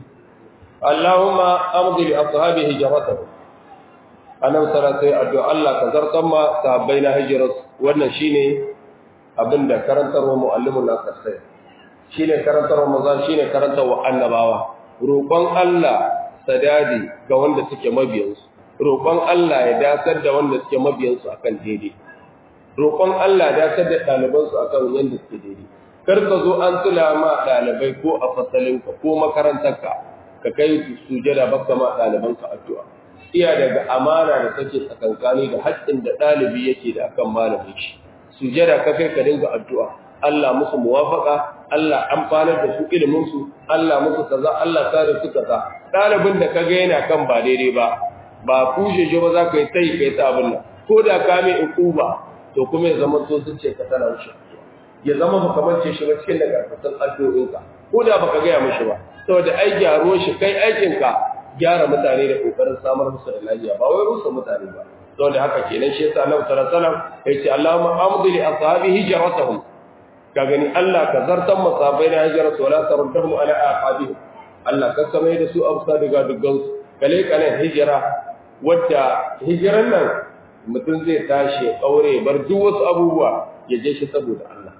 Allahumma amdi li ashabi hijratuhum annabi sallallahu alaihi addu'a Allah ka zartan ma sahabbai na hijrat wannan shine abinda karantarwa muallimun nas sai shine karantarwa manzon shine karantarwa annabawa roƙon Allah sadadi ga wanda suke mabiyansu roƙon Allah ya dasar da wanda suke mabiyansu akan daidai roƙon Allah ya dasar da ɗalibansu akan yanda suke daidai kar ka zo an tula ma ɗalibai ko a fasalinka ko makarantarka ka kai sujada baka ma ɗalibanka addu'a iya daga amana da take tsakankani da haƙƙin da ɗalibi yake da akan malamin shi sujada ka kai ka dinga addu'a Allah musu muwafaka Allah amfanar da su ilimin su Allah musu kaza Allah kare su kaza ɗalibin da kaga yana kan ba daidai ba ba kushe shi ba za ka yi tai kai ta abin nan ko da ka mai ukuba to kuma ya zama so sun ce ka tana wuce ya zama baka mance shi ba cikin daga kasan addu'o'inka ko da baka gaya mishi ba saboda ai gyaro shi kai aikinka gyara mutane da kokarin samar musu da lafiya ba wai rusa mutane ba saboda haka kenan shi yasa Annabi sallallahu alaihi wasallam yace Allahumma amdi li ashabi hijratahum ka gani Allah ka zartan masabai na hijratu wala taruddahum ala aqabihim Allah ka kamar da su amsa daga duggan su kale kale hijira wadda hijiran nan mutum zai tashi kaure bar duk wasu abubuwa ya je shi saboda Allah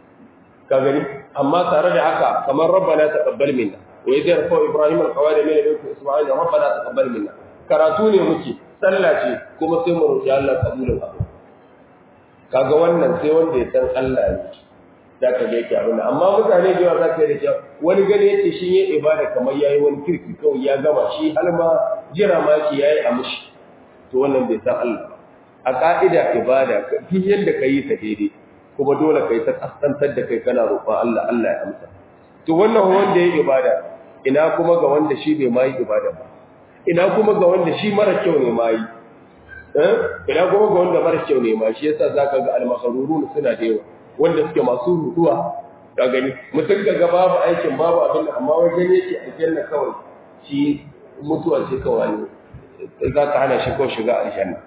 ka gani amma tare da haka kamar rabbana taqabbal minna وإذ يرفع إبراهيم القواعد من بيت إسماعيل ربنا تقبل منا karatu ne muke sallah ce kuma sai mu roki Allah kabulin abu kaga wannan sai wanda ya san Allah ne da ka ga yake abin amma mutane da yawa za ka yi da wani gani yake shi yin ibada kamar yayi wani kirki kawai ya gama shi har ma jira ma ki yayi a mushi to wannan bai san Allah a ka'ida ibada duk yanda ka yi ta daidai kuma dole kai ta kasantar da kai kana roƙon Allah Allah ya amsa to wannan wanda ya ibada ina kuma ga wanda shi bai mai ibada ba ina kuma ga wanda shi mara kyau ne mai eh ina kuma ga wanda mara kyau ne ma shi yasa zaka ga al-makhrurun suna da yawa wanda suke masu ruduwa ka gani mutum ga babu aikin babu abin amma wajen yake aljanna kawai shi mutuwa ce kawai ne za ka hana shi kawai shiga aljanna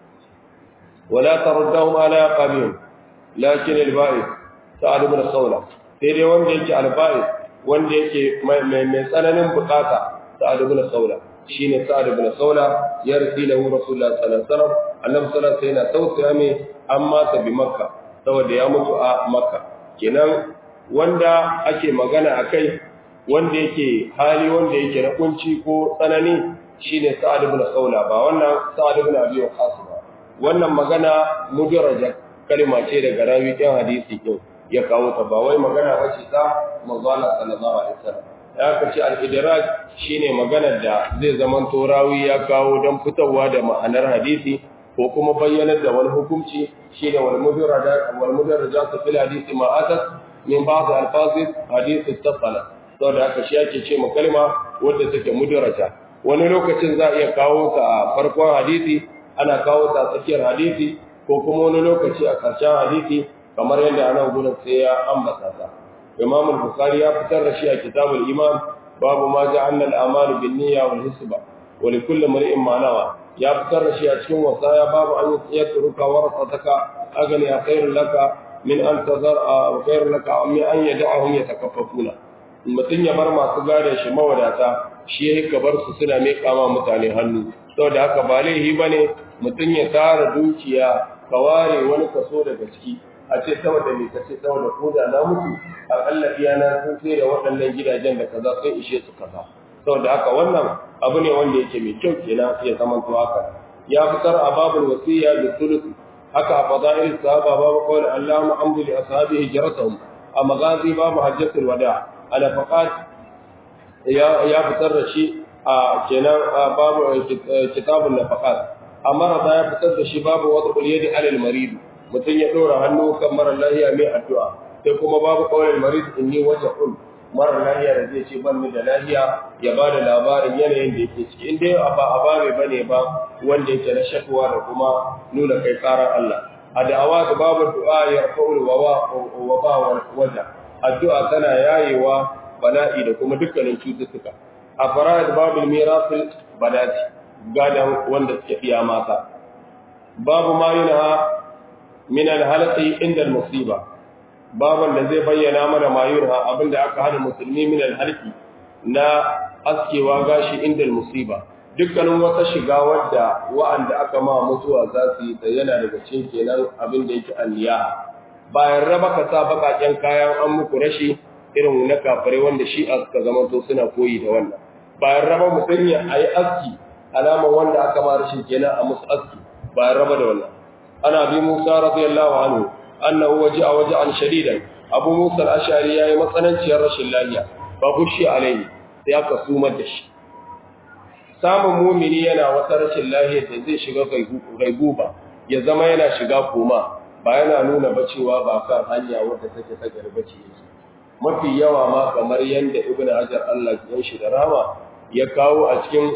wala taruddahum ala qabihim lakin al-ba'id sa'ad ibn khawla sai dai wanda yake al-ba'id wanda yake mai mai tsananin bukata sa'ad ibn khawla shine sa'ad ibn khawla ya rasi lahu rasulullah sallallahu alaihi wasallam annabi sallallahu alaihi wasallam yana tausaya mai amma ta bi makka saboda ya mutu a makka kenan wanda ake magana akai wanda yake hali wanda yake na kunci ko tsanani shine Sa'ad ibn Khawla ba wannan Sa'ad ibn Abi Waqqas ba wannan magana mujarraja kalma ce daga rawi ɗin hadisi din ya kawo ta ba wai magana bace ta manzala sallallahu alaihi wasallam ya kace al-idraj shine maganar da zai zaman to rawi ya kawo dan fitowa da ma'anar hadisi ko kuma bayyanar da wani hukunci shine wal mujarrada wal mujarrada fil hadisi ma atat min ba'd al-alfaz hadith ittasala saboda haka shi ake ce kalma wadda take mudarata wani lokacin za a iya kawo ta a farkon hadisi ana kawo ta a tsakiyar hadisi ko kuma wani lokaci a ƙarshen hadisi kamar yadda ana gudun sai ya ambata ta imam al-bukhari ya fitar da shi a kitabul iman babu ma ja'alna al-amalu bin niyya wal hisba wa li kulli mar'in ma nawa ya fitar da shi a cikin wasaya babu an yatruka warasataka agani ya khairul laka min an tazar khairul laka min an yad'ahum yatakaffafuna mutum ya bar masu gada shi mawadata shi ya ka bar su suna mai kama mutane hannu saboda haka ba laihi ba ne mutum ya tara dukiya ka ware wani kaso daga ciki a ce saboda mai kace saboda ko da na mutu akalla iyana sun sai da waɗannan gidajen da kaza sun ishe su kaza saboda haka wannan abu ne wanda yake mai kyau kenan ya zama to haka ya fitar a babul wasiya bi thuluth haka a fadail sahaba babu qawli Allahumma amdi li ashabihi hijratuhum a magazi babu hajjatul wada' alafaqat ya fitar da shi a kenan babu kitabun nafaqat amma da ya fitar da shi babu wata kuliyadi alal marid mutun ya dora hannu kan mara lahiya mai addu'a sai kuma babu qaulul marid inni wajhul mara lahiya da zai ce ban ni da lahiya ya ba da labarin yanayin da yake ciki inda ba a ba mai bane ba wanda yake na shakwa da kuma nuna kai karar Allah a da'awa da babu du'a ya rafa'ul wawa wa ba waja addu'a tana yayewa bala'i da kuma dukkanin cututtuka a fara'id babul mirasil badati gadan wanda suke fiya mata babu ma yunha min al-halqi inda al-musiba baban da zai bayyana mana ma yunha abinda aka hana musulmi min al-halqi na askewa gashi inda al-musiba dukkanin wata shiga wadda wa'anda aka ma mutuwa za su yi da yana daga cikin kenan abin da yake alliya bayan raba ka sa bakaken kayan an muku rashi irin na kafare wanda shi a suka zama to suna koyi da wannan bayan raba mutum ya ayi aski alama wanda aka ma rashin kenan a musu aski bayan raba da wannan ana bi Musa radiyallahu anhu annahu waja'a waja'an shadidan Abu Musa al-Ash'ari yayi matsananciyar rashin lafiya ba gushi alaihi sai aka sumar da shi samun mumini yana wata rashin lafiya da zai shiga gaiguba ya zama yana shiga koma ba yana nuna ba cewa ba kan hanya wadda take ta garbaci yake mafi yawa ma kamar yadda ibn hajar Allah ya shi da rama ya kawo a cikin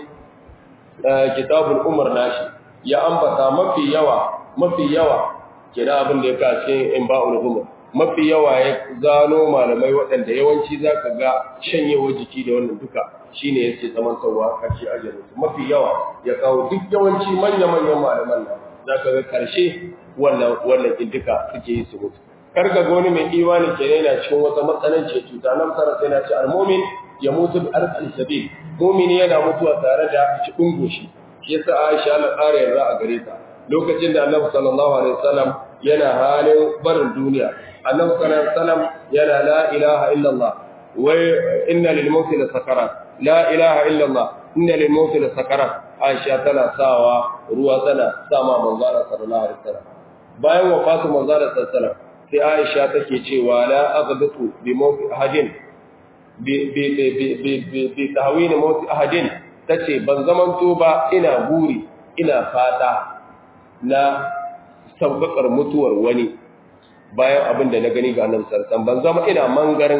kitabul umar nashi ya ambata mafi yawa mafi yawa kira abin da ya ka cikin imba'ul umar mafi yawa ya zano malamai waɗanda yawanci zaka ga shanyewa jiki da wannan duka shine yake zaman sauwa karshe ajalin mafi yawa ya kawo duk yawanci manya manyan malaman nan zaka ga karshe wannan wannan duka suke yi su mutu karga ga wani mai imani ke yana cikin wata matsananci cuta nan fara sai na ce almumin ya mutu bi arzal sabil mumini yana mutuwa tare da cikin goshi shi yasa Aisha Allah ƙara yarda a gare ta lokacin da Annabi sallallahu alaihi wasallam yana halin barin duniya Annabi sallallahu alaihi wasallam yana la ilaha illallah wa inna lil mauti la sakarat la ilaha illallah inna lil mauti la sakarat Aisha tana sawa ruwa tana sama manzo Allah sallallahu alaihi wasallam bayan wafatu manzo Allah sallallahu alaihi wasallam sai Aisha take cewa la aghdatu bi mawt ahadin bi bi bi bi bi tahwin mawt ahadin tace ban zamanto ba ina buri ina fata na saukakar mutuwar wani bayan abin da na gani ga annabi sallallahu ban zama ina mangarin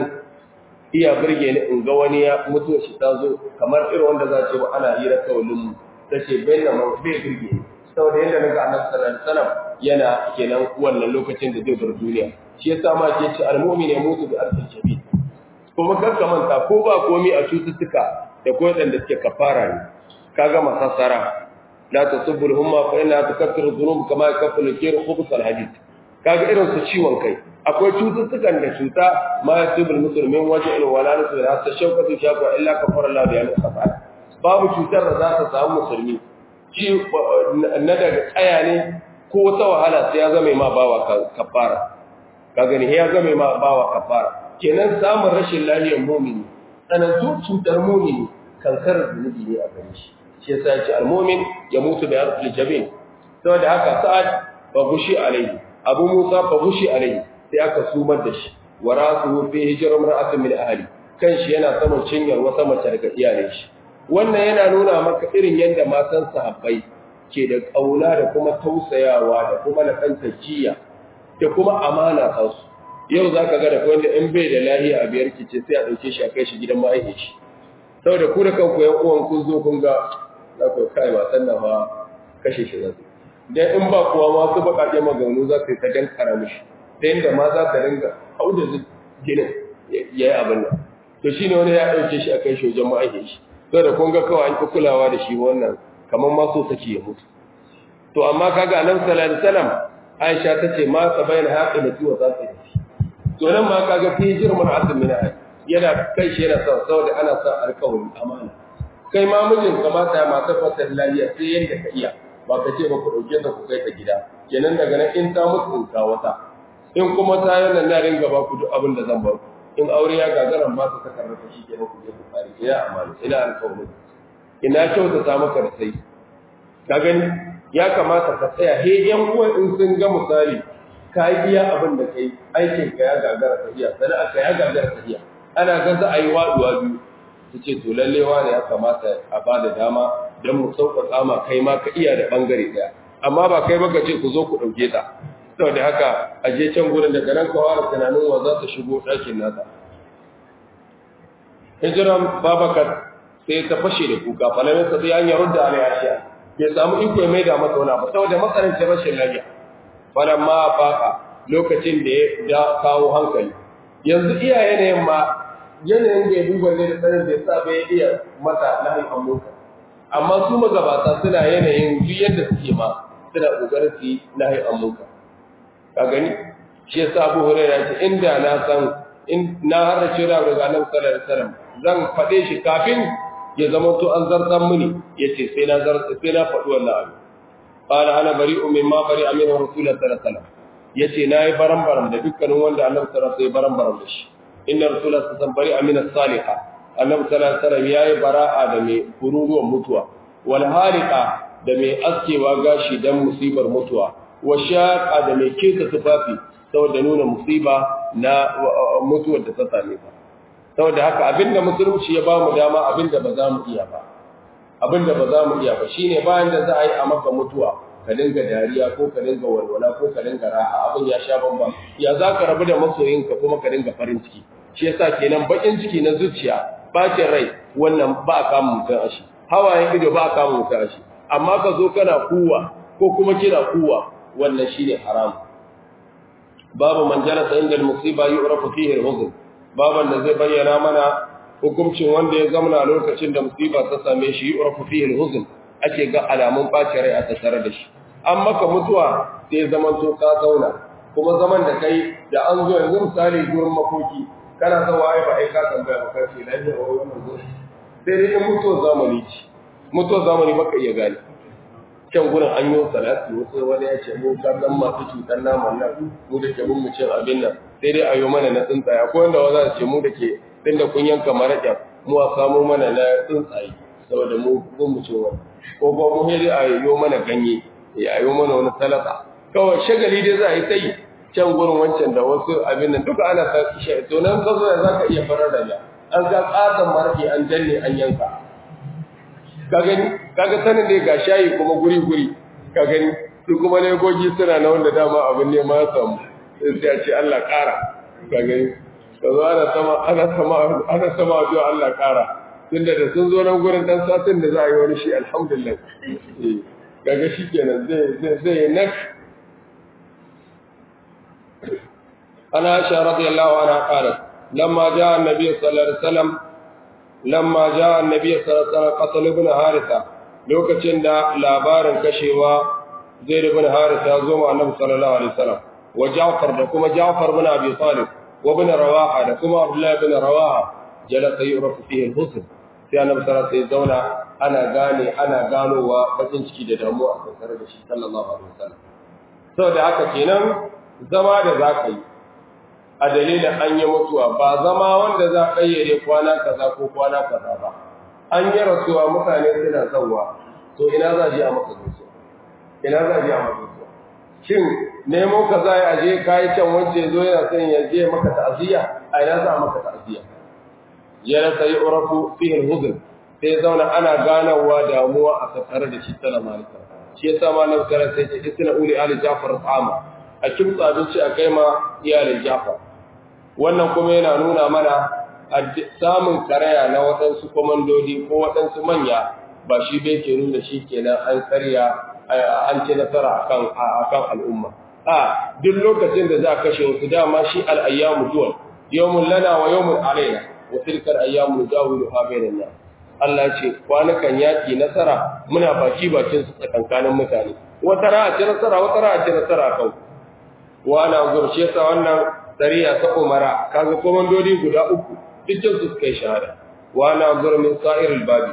iya burge ni in ga wani ya mutu shi ta zo kamar irin wanda za ce ba ana hira kawalin mu tace bayyana man bai burge ni saboda yadda naga annabi sallallahu alaihi wasallam yana kenan wannan lokacin da zai bar duniya shi yasa ma ke ce almu'min ya mutu bi arfin shabi kuma kakka manta ko ba komi a cututtuka da ko da suke kafara ne kaga masassara la tasubbu al-humma fa inna tukaffiru dhunub kama yakaffiru al-kir khubus al-hadid kaga irin su ciwon kai akwai cututtukan da cuta ma yasibul muslimin waje ila wala nasu da hatta shawkatu shaqwa illa kafara Allah da yana kafara babu cutar da za ta samu musulmi ci na daga tsaya ne ko wata wahala sai ya zama ma bawa kafara kaga ne ya zama ma bawa kafara kenan samun rashin lafiyar mu'mini tsanantu cutar mu'mini kankarar zunubi ne a gare shi shi yasa ya ce al-mu'min ya mutu da yarfil jabin saboda haka sa'ad fa gushi alaihi abu musa fa gushi alaihi sai aka sumar da shi wa rasuhu fi hijra mar'atin min ahli kanshi yana saman cinyar wata mace daga iyalin shi wannan yana nuna maka irin yadda matan sahabbai ke da kauna da kuma tausayawa da kuma lakanta jiya da kuma amana ta su yau zaka ga da wanda in bai da lahiya a biyar kice sai a dauke shi a kai shi gidan ma'aikaci shi saboda ku da kanku yan uwan kun zo kun ga za ku kai matan nan ba kashe shi zai dan in ba kuwa ma su bakaje maganganu za su yi ta dankara mishi ta yadda ma za ta dinga hau da ginin ya yi abin nan to shi ne wani ya ɗauke shi a kai shi wajen ma'aikin shi to da kun ga kawai an fi kulawa da shi wannan kamar ma so take ya mutu to amma kaga annabi sallallahu alaihi wasallam Aisha ta ce ma sabaina haƙi da ciwo za ta yi to nan ma kaga fi jirman asim min ahli yana kai shi yana son saboda ana sa alƙawari amana kai ma mijin kamata ya mata fatar lafiya sai yanda ka iya ba ka ce ba ku ɗauke ta ku kai ta gida kenan daga nan in ta mutu in ka wata in kuma ta yi nan na ringa ba ku duk abin da zan ba ku in aure ya gagaran ba su saka rasa shi kenan ku je ku kare ina amana ina alƙawarin ina kyauta ta maka da sai ka gani ya kamata ka tsaya he yan uwan in sun ga misali ka yi iya abin da kai aikin ka ya gagara tafiya sana'a ka ya gagara tafiya ana ga za a yi waduwa biyu su ce to lallewa ne ya kamata a ba da dama don mu sauƙaƙa ma kai ma ka iya da ɓangare ɗaya amma ba kai ba ka ce ku zo ku ɗauke ta saboda haka a je can gurin daga nan ka fara tunanin wa za ta shigo ɗakin nasa hijiran babakar sai ta fashe da kuka falamin sa sai an yi rudda alai ashiya bai samu iko ya maida masa wani abu saboda matsanancin rashin lafiya falan ma faka lokacin da ya kawo hankali yanzu iya yanayin ma yanayin da ya duba ne da tsarin da ya sa bai iya mata lahin amurka amma su magabata suna yanayin duk yadda suke ma suna kokarin su yi lahin amurka ka gani shi yasa Abu Hurairah ce inda na san in na har ce da daga Annabi sallallahu alaihi wasallam zan fade shi kafin ya zama to an zartan mini yace sai na zarta sai na faɗi wannan abu qala ana bari'u mimma bari'a min rasulullah sallallahu alaihi wasallam yace nayi baran-baran da dukkanin wanda Annabi sallallahu alaihi wasallam sai baran-baran da shi inna rasulullah sallallahu alaihi wasallam bari'a min as-salihah Annabi sallallahu alaihi wasallam yayi bara'a da mai kururuwan mutuwa wal hariqa da mai askewa gashi dan musibar mutuwa wa shaqa da mai keta tufafi saboda nuna musiba na mutuwar da ta same ta saboda haka abinda musulunci ya bamu dama abinda ba za mu iya ba abinda ba za mu iya ba shine bayan da za a yi a maka mutuwa ka dinga dariya ko ka dinga walwala ko ka dinga raha abin ya sha bamban ya za ka rabu da masoyinka kuma ka dinga farin ciki shi yasa kenan bakin ciki na zuciya bacin rai wannan ba a kama mutum ashi hawayen ido ba a kama mutum ashi amma ka zo kana kuwa ko kuma kina kuwa wannan shine haram babu man jalasa inda musiba yu'rafu fihi al-huzn baban da zai bayyana mana hukuncin wanda ya zamana lokacin da musiba ta same shi yu'rafu fihi al-huzn ake ga alamun bacin rai a tattare da shi an maka mutuwa sai zaman to ka zauna kuma zaman da kai da an zo yanzu misali gurin makoki kana son waye ba ai ka tambaya ba kai lafiya wa wannan zo sai dai in mutuwar zamani ce mutuwar zamani baka iya gane can gurin an yi salati wasu wani ya ce mu kan dan masu cutar naman nan mu da ke mun mu cin abin nan sai dai ayo mana na tsuntsaye akwai wanda wanda ce mu da ke din da kun yanka maraƙa mu a samu mana na tsuntsaye saboda mu mun mu cin wani ko ba mu sai dai ayo mana ganye ya ayo mana wani salata kawai shagali dai za a yi ta yi can gurin wancan da wasu abin nan duka ana sa shi to nan ka zo za ka iya farar da ya an ga ƙaton maraƙi an danne an yanka ka gani kaga sanin da ga shayi kuma guri guri ka gani su kuma legogi suna na wanda dama abin ne ma ya samu sai a ce Allah ƙara ka gani ka zo ana sama ana sama ana sama addu'a Allah ƙara tunda da sun zo nan gurin dan satin da za a yi wani shi alhamdulillah eh kaga shikenan zai zai zai nak ana Aisha radiyallahu anha qalat lamma jaa an-nabiy sallallahu alaihi wasallam lamma jaa an-nabiy sallallahu alaihi wasallam qatl ibn haritha lokacin da labarin kashewa zaid ibn haritha ya zo ma annabi sallallahu alaihi wasallam wa ja'far da kuma ja'far ibn abi talib wa ibn rawaha da kuma abdullah ibn rawaha jalasa yurafu fihi al-husn sai annabi sallallahu alaihi zauna ana gane ana ganowa bakin ciki da damuwa a tsare da shi sallallahu alaihi wasallam saboda haka kenan zama da zaka yi a dalilin an yi mutuwa ba zama wanda za a kayyade kwana kaza ko kwana kaza ba an yi rasuwa mutane suna zauwa to ina za a je a maka gaisuwa ina za a je a maka gaisuwa shin nemo ka za a je kayi can wance zo yana son ya je maka ta'aziyya a ina za a maka ta'aziyya ya rasa yi urafu fihin huzun sai zauna ana ganawa damuwa a tattare da shi sallama alaikum shi yasa malam kare sai ce isna uli ali jafar tsama a kimtsa abinci a kai ma iyalin jafar wannan kuma yana nuna mana samun karaya na waɗansu komandodi ko waɗansu manya ba shi bai ke nuna shi kenan an karya an ci nasara akan akan al'umma a duk lokacin da za a kashe wasu dama shi al'ayyamu duwal yawmun lana wa yawmun alaina wa tilkal ayyamu dawiluha bainan nas Allah ce kwanukan yaki nasara muna baki bakin su tsakankanin mutane wata ra'a ce nasara wata ra'a ce nasara kan wa ana gurshe ta wannan sariya ta umara kaga komandodi guda uku dukkan su suka yi shahada wa ana gur min sa'iril babi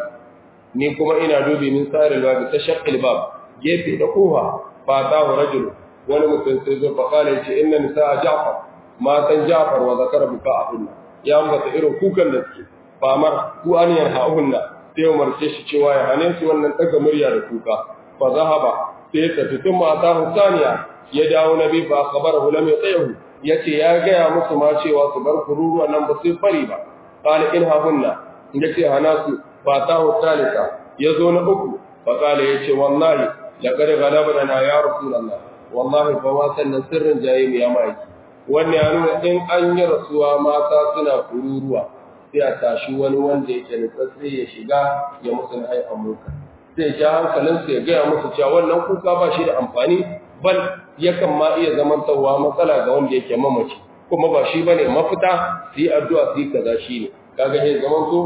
ni kuma ina dubi min sa'iril babi ta shaqqil bab gefe da koha fa ta rajul wani mutum sai zo fa kale ce inna nisaa ja'far matan ja'far wa zakara buka'ahunna ya ambata irin kukan da suke famar ku an yanha'unna sai umarce shi cewa ya hane su wannan daga murya da kuka fa zahaba sai ta tutun mata husaniya ya dawo nabi fa khabarahu lam yatayahu yace ya gaya musu ma cewa su bar kururuwa nan ba sai fari ba qala in hahunna yace hana su fa ta husalika yazo na uku fa qala yace wallahi laqad ghalabana ya rasulullah wallahi fa ma sannan sirrin jayyim ya mai wannan ya nuna in an yi rasuwa mata suna kururuwa sai a tashi wani wanda yake nutsatsi ya shiga ya musu na ai amuka sai ja hankalinsu ya gaya musu cewa wannan kuka ba shi da amfani bal yakan ma iya zamantarwa matsala ga wanda yake mamaci kuma ba shi bane mafita su yi addu'a su yi kaza shi ne kaga sai zaman so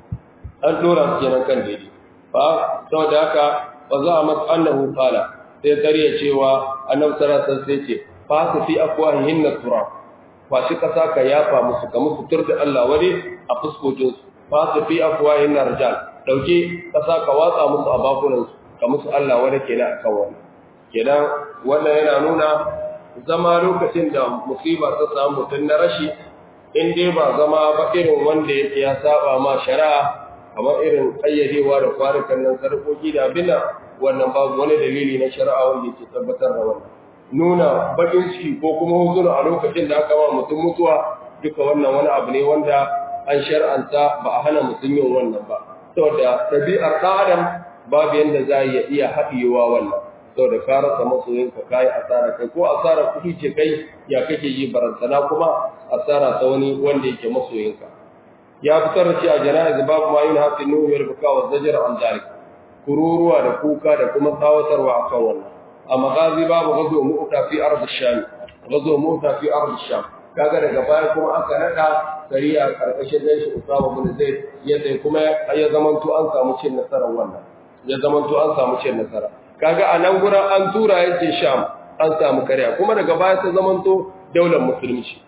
an dora su kenan kan daidai fa saboda haka ba za a masa annahu qala sai kariya cewa annabi sallallahu alaihi wasallam sai ce fa su fi afwahihin turab kwashi ƙasa ka yafa musu ka musu tur da Allah wani a fuskokinsu ba su fi afuwayin na rijal ɗauke ƙasa ka watsa musu a bakunansu ka musu Allah wani kenan a kan wani kenan wannan yana nuna zama lokacin da musiba ta samu mutum na rashi in dai ba zama ba irin wanda yake ya saba ma shari'a kamar irin ƙayyadewa da kwanukan nan sarkoki da abin wannan babu wani dalili na shari'a wanda yake tabbatar da wannan nuna bakin ciki ko kuma huzuna a lokacin da aka ba mutum mutuwa duka wannan wani abu ne wanda an shar'anta ba a hana mutum yin wannan ba saboda tabi'ar ɗan adam babu yanda za ya iya haɗiyewa wannan saboda ka rasa masoyinka ka yi asara kai ko asara kuɗi ce kai ya kake yi barantana kuma asara ta wani wanda yake masoyinka ya fitar da shi a jana'iz babu ma yin hafi nuhu ya rubuka wa zajar an kururuwa da kuka da kuma tsawatarwa akan wannan a magazi babu gazo mu'ta fi ard sham gazo mu'ta fi ard sham kaga daga baya kuma aka nada sariya karkashin dan shi Usama bin Zaid yadda kuma ya zamanto an samu cin nasarar wannan ya zamanto an samu cin nasara kaga a nan gurin an tura yake sham an samu kariya kuma daga baya ta zamanto daular musulunci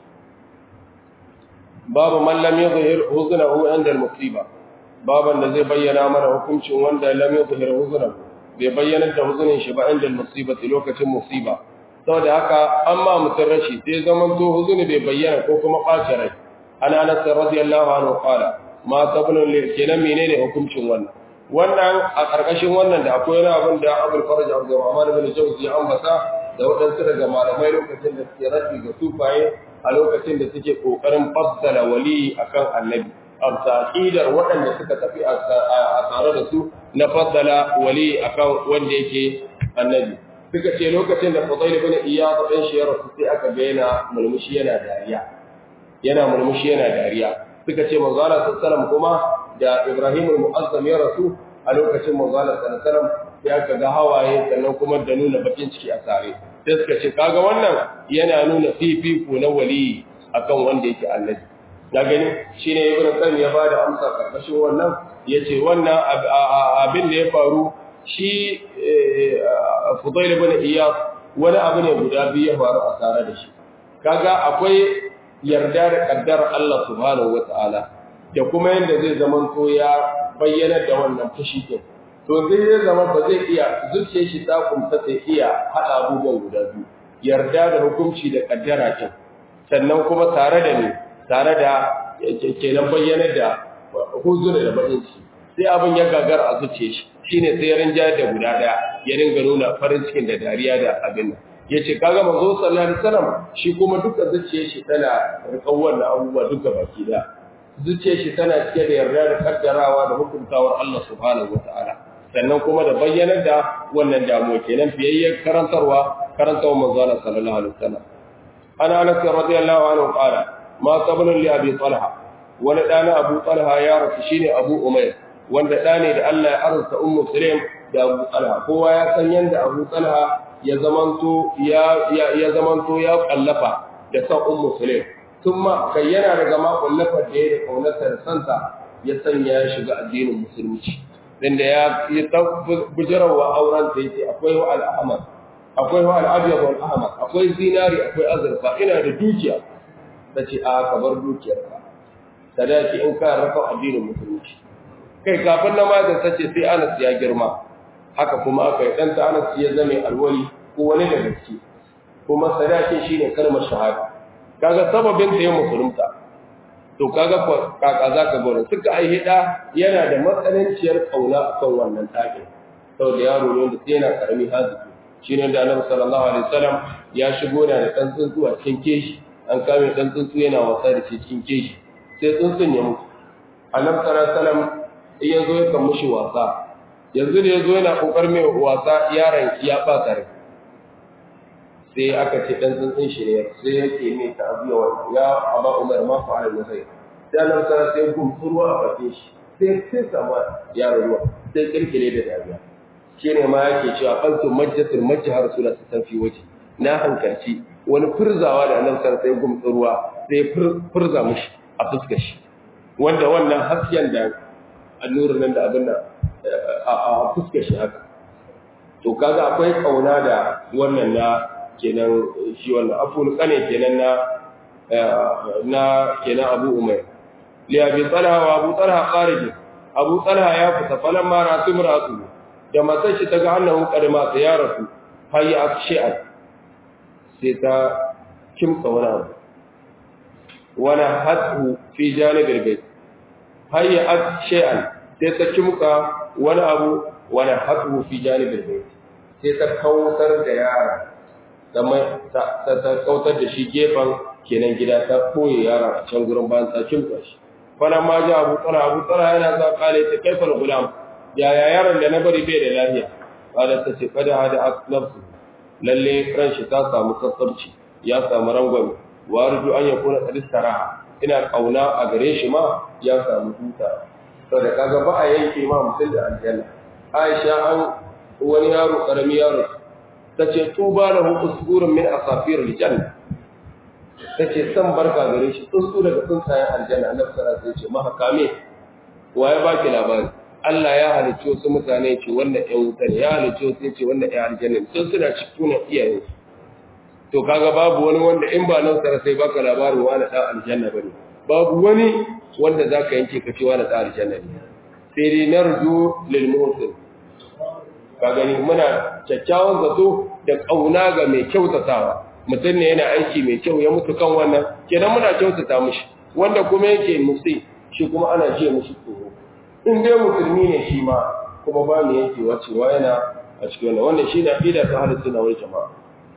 babu man lam yuzhir huznahu inda al-musiba baban da zai bayyana mana hukuncin wanda lam yuzhir huznahu bai bayyana da huzunin shi ba inda musibati lokacin musiba saboda haka amma mutun rashi sai zaman to huzuni bai bayyana ko kuma ɓaci rai ana anas radiyallahu anhu qala ma sabun lil kenan menene hukuncin wannan wannan a karkashin wannan da akwai wani abin da Abdul Faraj Abdurrahman bin Jawzi ya ambata da wadansu daga malamai lokacin da suke rashi ga sufaye a lokacin da suke kokarin fassara wali akan annabi aqidar waɗanda suka tafi a tare da su na faddala wali akan wanda yake annabi suka ce lokacin da Fudayl ibn Iyad dan shi ya rasu sai aka ga yana mulmushi yana dariya yana mulmushi yana dariya suka ce manzo Allah sallallahu kuma da Ibrahim al-Mu'azzam ya rasu a lokacin manzo Allah sallallahu sai aka ga hawaye sannan kuma da nuna bakin ciki a tare sai suka ce kaga wannan yana nuna fifiko na wali akan wanda yake annabi na gani shine ibnu qayyim ya bada amsa karkashin wannan yace wannan abin da ya faru shi Fudayl ibn Iyad wani abu ne guda biyu ya faru a tare da shi kaga akwai yarda da kaddar Allah subhanahu wataala da kuma yanda zai zaman to ya bayyana da wannan fushi din to zai ya zama ba zai iya zuciyar shi ta kumta sai iya hada abubuwan guda biyu yarda da hukunci da kaddara kin sannan kuma tare da ni tare da kenan bayyana da huzura da bakin ciki sai abin ya gagara a zuciyar shi shine sai ya rinja da guda daya ya ringa nuna farin cikin da dariya da abin nan yace kaga manzo sallallahu alaihi wasallam shi kuma duka zuciyar shi tana rikan wannan abubuwa duka baki da zuciyar shi tana cike da yarda da kaddarawa da hukuntawar Allah subhanahu wataala sannan kuma da bayyanar da wannan damuwa kenan fiyayyen karantarwa karantarwa manzo Allah sallallahu alaihi wasallam ana anas radiyallahu anhu qala ma qabla li abi talha wani dana abu talha ya rasu shine abu umayr wanda da ne da Allah ya arzuta ummu sulaim da abu talha kowa ya san yanda abu talha ya zamanto ya ya zamanto ya kallafa da san ummu sulaim kuma kai yana daga ma kallafa da ya da kaunarsa da santa ya sanya ya shiga addinin musulunci dan da ya yi bujarawa auren ta yace akwai wa al-ahmad akwai wa al-abyad wal ahmad akwai zinari akwai azurfa ina da dukiya tace a ka bar dukiyarka sadaki in ka rafa addinin musulunci kai kafin na ma da tace sai Anas ya girma haka kuma aka yi dan ta Anas ya zame alwali ko wani da gaske kuma sadakin shine kalmar shahada kaga sababin da ya musulunta to kaga kaka zaka gore suka ai hida yana da matsananciyar kauna akan wannan takin saboda yaro ne da yana karami haziki shine da Annabi sallallahu alaihi wasallam ya shigo da dan tsuntsu a cikin keshi an kame dan tsuntsu yana wasa da shi cikin keshi sai tsuntsun ya mutu Annabi sallallahu alaihi wasallam in yazo ya kan mushi wasa yanzu da yazo yana kokar mai wasa yaron ya ba tare sai aka ce dan tsuntsun shi ne sai yake mai ta'abiya wannan ya aba umar ma fa'ala ne sai sai Allah ta sai gumsurwa a bakin shi sai sai sama yaro ruwa sai kirkire da dariya shine ma yake cewa qantu majjatul majjah rasulullah sallallahu alaihi waje na hankalci wani furzawa da annabi sallallahu sai gumsurwa sai furza mishi a fuskar shi wanda wannan hasken da annurin nan da abin nan a fuskar shi haka to kaga akwai kauna da wannan na kenan shi wannan afun kane kenan na na kenan Abu Umayr li Abi Talha wa Abu Talha kharij Abu Talha ya fita falan ma rasu muratu da matar shi ta ga annahu kadima ta ya rasu hayya akshi'an sai ta kimka wani abu wani hatu fi janibin bai hayya akshi'an sai ta kimka wani abu wani hatu fi janibin bai sai ta kautar da yara ta kautar da shi gefen kenan gida ta koye yara a can gurin bayan ta kimta shi fana ma ji abu tsara abu tsara yana za kale ta kaifar gulam yaya yaron da na bari bai da lafiya kada ta ce kada hada nafsu lalle ran shi ta samu sassabci ya samu rangwame wa arju an yakuna qad istaraha ina kauna a gare shi ma ya samu huta saboda kaga ba a yanke ma mutum da aljanna Aisha an wani yaro karami yaro tace tuba lahu usburun min asafir aljanna tace san barka gare shi tsuntsu daga tsuntsayen aljanna annabi sallallahu alaihi wasallam ce maka kame waye baki labari Allah ya halicci wasu mutane ce wannan ƴan wuta ne ya halicci wasu ce wannan ƴan aljanna ne sun suna cikin iyaye to kaga babu wani wanda in ba nan sara sai baka labarin wani dan aljanna bane babu wani wanda zaka yanke ka ce wani dan aljanna ne sai dai narju lil muhsin ka gani muna kyakkyawan zato da kauna ga mai kyautatawa mutum ne yana aiki mai kyau ya mutu kan wannan kenan muna kyautata mishi wanda kuma yake musi shi kuma ana ce mishi tsoro in dai musulmi ne shi ma kuma ba mu yake wacewa yana a cikin wannan wannan shi na aqida ta ahlus sunna wal jamaa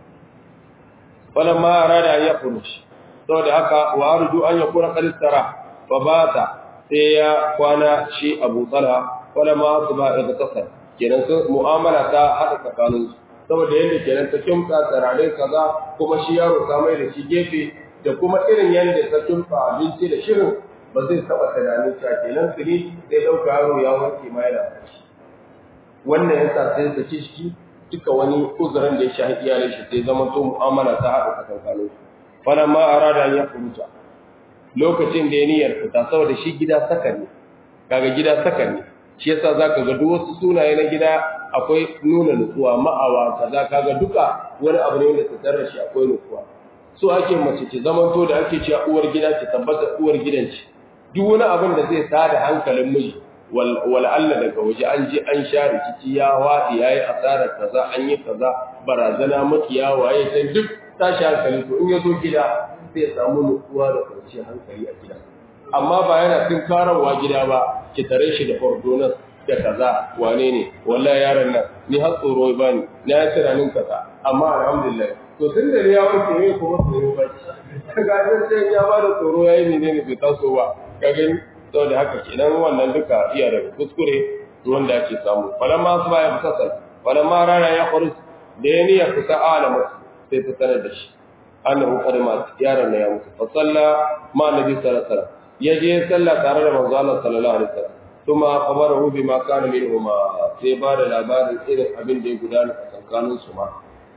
falamma arada an yakhruj saboda haka wa arju an yakuna qad istara fa bata sai ya kwana shi Abu Talha falamma asba igtasal kenan sun mu'amala ta hada tsakanin saboda yadda kenan ta kimta tsarare kaza kuma shi yaro ta mai da shi gefe da kuma irin yadda ta kimta abinci da shirin ba zai taɓa tunanin cewa kenan tuni zai ɗauka yaro ya wanke ma yana kashi wannan yasa sai ta ci shi duka wani uzurin da ya shahi iyalin shi sai zama to mu'amala ta haɗa tsakankanin su falamma arada an yakhruja lokacin da ya niyyar fita saboda shi gida saka ne kaga gida saka ne shi yasa zaka ga duk wasu sunaye na gida akwai nuna nutsuwa ma'awa kaza kaga duka wani abu ne wanda ta tarra shi akwai nutsuwa so ake mace ce zaman to da ake cewa uwar gida ce tabbata uwar gidan ce duk wani abin da zai tada hankalin miji wal Allah daga waje an je an sha rikici ya wadi yayi asarar kaza an yi kaza barazana makiya waye sai duk tashi hankali to in ya zo gida zai samu nutsuwa da kwanciyar hankali a gida amma ba yana tun karawa gida ba ki tare shi da ordonas da kaza wane ne wallahi yaron nan ni har tsoro ba ni na yi tunanin kaza amma alhamdulillah to tun da ya wuce ne kuma tsoro ba ga sai ya ba da tsoro yayi ne ne bai taso ba ka gani saboda haka kenan wannan duka iya daga kuskure wanda ake samu falamma su ba ya fita sai falamma rana ya khurus da ya niyya fita alamu sai ta sanar da shi annahu qad ma yaron ya mutu fa salla ma nabi sallallahu alaihi wasallam yaje salla tare da manzo Allah sallallahu alaihi wasallam kuma khabarahu bima kana minhuma sai ba da labarin irin abin da ya gudana a tsakanin su ma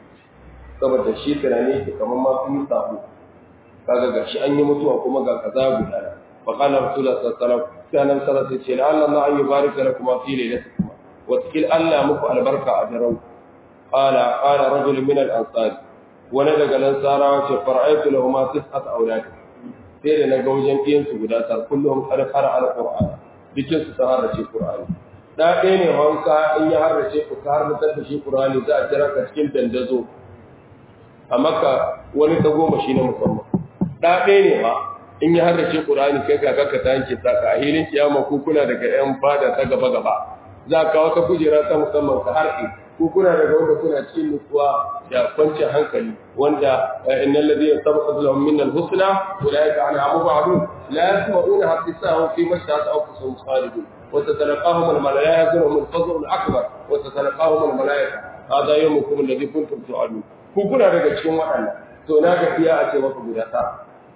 saboda shi tunani ke kamar ma sun sabu kaga gashi an yi mutuwa kuma ga kaza gudana fa qala rasulullah sallallahu alaihi wasallam sai nan sallallahu alaihi wasallam Allah Allah an yubarika lakum fi lailatikum wa tikil Allah muku albarka a daren qala qala rajul min al-ansar wani daga nan sarawa ce fara'aitu lahum tis'at aulad sai da naga wajen ɗiyan su guda tar kullum qad qara al-qur'an bikin su ta harrace qur'ani da ɗaya ne wanka in ya harrace ku ta harrace da shi qur'ani za a kira ka cikin dandazo a maka wani ta goma shi na musamman da ɗaya ne ma in ya harrace qur'ani kai ka ka ta yanke saka a hilin kiyama ku kuna daga yan fada ta gaba gaba za ka wata kujera ta musamman ka harɗe ku kuna daga wanda kuna cikin nutsuwa da kwanciyar hankali wanda innal ladina sabaqat lahum min al-husna ulaika anha mubadun la yasma'una hadisahu fi mashhad anfusihim khalidun wa tatalaqahum al-malaikatu min fadl al-akbar wa tatalaqahum al-malaika hada yawmukum alladhi kuntum tu'adun ku kuna daga cikin waɗannan to na ga fiya a ce maka guda tara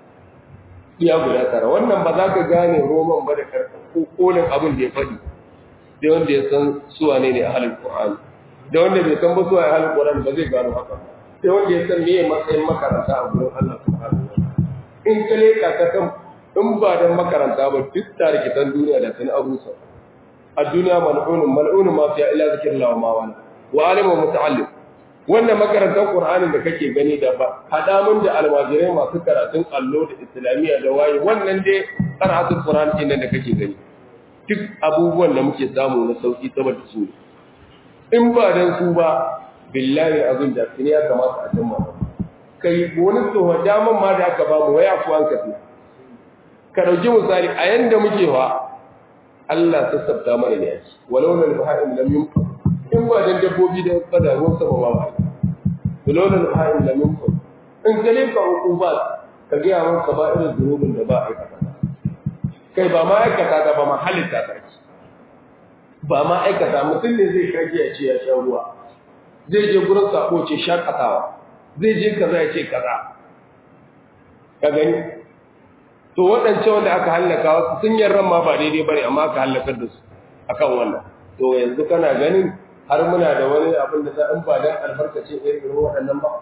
iya guda tara wannan ba za ka gane roman ba da karɓar ko kolin abin da ya faɗi da wanda ya san suwa ne ne a halin Qur'ani da wanda bai san ba su a halin Qur'ani ba zai gano haka sai wanda ya san meye matsayin makaranta a gurin Allah subhanahu wa in ka leka ka san in ba dan makaranta ba duk tarikitan duniya da sun arusa a duniya mal'unun mal'unun ma fiya illa zikrillah wa ma wala wa alimu muta'allim wannan makarantar Qur'anin da kake gani da ba hada mun da almajirai masu karatun allo da islamiyya da waye wannan dai karatun Qur'ani din da kake gani duk abubuwan da muke samu na sauki saboda su in ba dan su ba billahi azin da kini ya kamata a jama kai wani tsoho daman ma da aka ba mu waya ku an kafi ka dauki misali a yanda muke fa Allah ta sabta mana ne yake walau lal baha'im lam yumkin in ba dan dabbobi da kada ruwan sama ba ba walau lal baha'im lam yumkin in kale ka hukubat ka ga yawan ka ba irin zunubin da ba aikata kai ba ma aikata ta ba ma halitta ta ce ba ma aikata mutum ne zai shage ya ce ya sha ruwa zai je gurin sako ce shakatawa zai je kaza ya ce kaza ka gani to waɗancan wanda aka hallaka wasu sun yarran ma ba daidai bane amma aka hallakar da su akan wannan to yanzu kana ganin har muna da wani abin da za in ba dan albarkacin irin waɗannan ba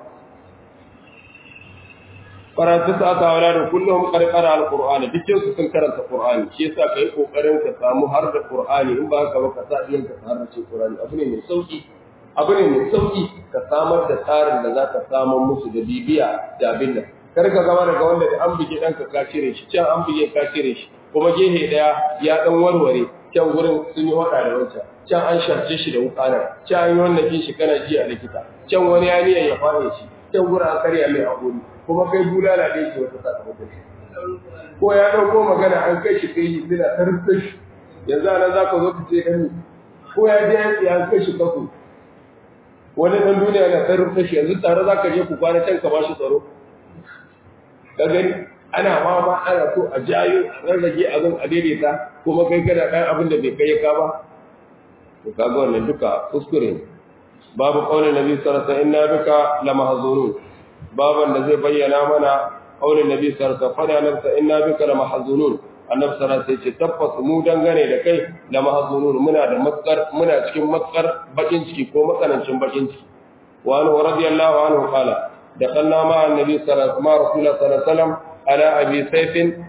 karatu sa ta wala da kullum karkara alqur'ani dukkan su sun karanta qur'ani shi yasa kai kokarin ka samu har da qur'ani in ba ka ba ka sa iyan ka har da qur'ani abu ne mai sauki abu ne mai sauki ka samar da tsarin da zaka samu musu da bibiya da abin nan kar ka zama daga wanda da an bige danka ka cire shi can an bige ka cire shi kuma gehe daya ya dan warware can gurin sun yi wada da wancan can an sharce shi da wukanar can an yi wannan shi kana ji a likita can wani ya niyan ya fare shi can gurin an karya mai hakuri kuma kai bulala da yake wata sakamakon shi ko ya dauko magana an kai shi kai suna tarfin shi yanzu anan za ka zo ka ce gani ko ya je yanki an kai shi kafu wani dan duniya na tarfin shi yanzu tare za ka je ku kwana can ka ba shi tsaro ka gani ana ma ma ana so a jayo a rarrage abin a daidaita kuma kai kana ɗan abin da bai kai ka ba to kaga wannan duka kuskure ne babu qaulin nabi sallallahu alaihi wasallam inna bika lamahzunun baban da zai bayyana mana qaulin nabi sallallahu alaihi wasallam fada nafsa inna bika lamahzunun annabi sallallahu alaihi wasallam ce tabbas mu dangane da kai lamahzunun muna da matsar muna cikin matsar bakin ciki ko matsanancin bakin ciki wa anhu radiyallahu anhu qala دخلنا مع النبي صلى الله عليه وسلم مع رسول الله صلى الله عليه وسلم على ابي سيف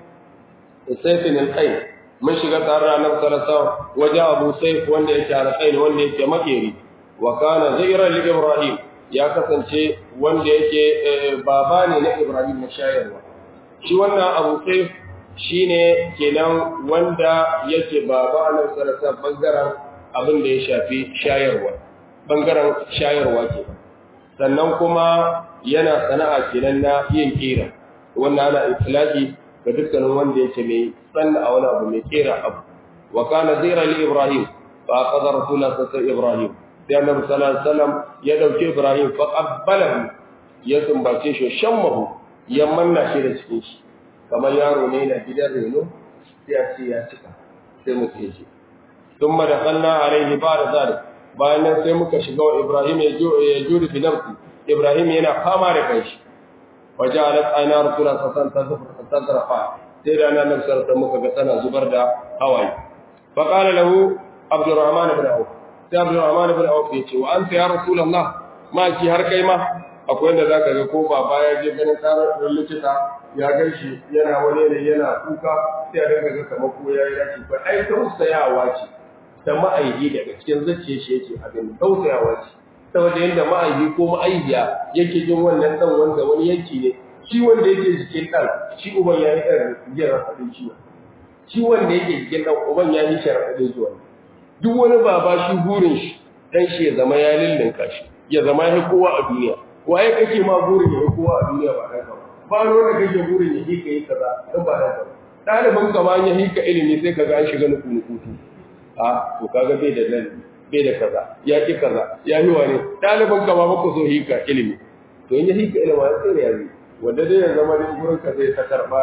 سيف القين mun shiga tare da Annabi sallallahu alaihi wasallam waje Abu Saif wanda yake Al-Qain wanda yake makeri wa kana zairan li Ibrahim ya kasance wanda yake baba ne na Ibrahim na shayarwa shi wannan Abu Saif shine kenan wanda yake baba Annabi sallallahu alaihi wasallam bangaren abin da ya shafi shayarwa bangaren shayarwa ke sannan kuma yana sana'a kenan na yin kira wannan ana itlaqi ga dukkanin wanda yake mai sanna a wani abu mai kera abu wa kana zira li ibrahim fa aqada rasulullah sallallahu ibrahim sai annabi sallallahu alaihi wasallam ya dauke ibrahim fa qabbalahu ya sumbace shi shammahu ya manna shi da cikin shi kamar yaro ne na gidan reno sai ya ce ya cika sai mu ce shi thumma dakhalna alaihi ba'da zalik bayan nan sai muka shiga wa ibrahim ya juri fi nafsi ibrahim yana fama da kanshi wajalat ayna rasulullah sallallahu alaihi wasallam tazrafa sai da nan sarta muka ga tana zubar da hawaye fa qala lahu abdurrahman ibn auf sai abdurrahman ibn auf ya ce wa anta ya rasulullah ma ki har kai ma akwai wanda zaka ga ko baba ya je ganin karar likita ya ganshi yana wani ne yana kuka sai a dinga ga kamar ko yayi rashi ba ai tausayawa ce da ma'aihi daga cikin zuciyar shi yake abin tausayawa ce saboda yadda ma'aihi ko ma'aihiya yake jin wannan dan wanda wani yanki ne shi wanda yake jikin dan shi uban ya yi ɗan jin raɗaɗin ciwo shi wanda yake jikin dan uban ya yi shi raɗaɗin ciwo duk wani baba shi burin shi dan shi ya zama ya lullunka shi ya zama ya kowa a duniya waye kake ma burin ya kowa a duniya ba ɗan ba ba wanda kake burin ya hika yi kaza dan ba ɗan ba ɗalibin ka ma ya hika ilimi sai ka ga an shiga nuku nukutu a to kaga bai da nan bai da kaza ya ki kaza ya yi wani ɗalibin ka ma maka so hika ilimi to in ya hika ilimi ya tsere ya yi wanda dai ya zama ne gurin ka zai ta karɓa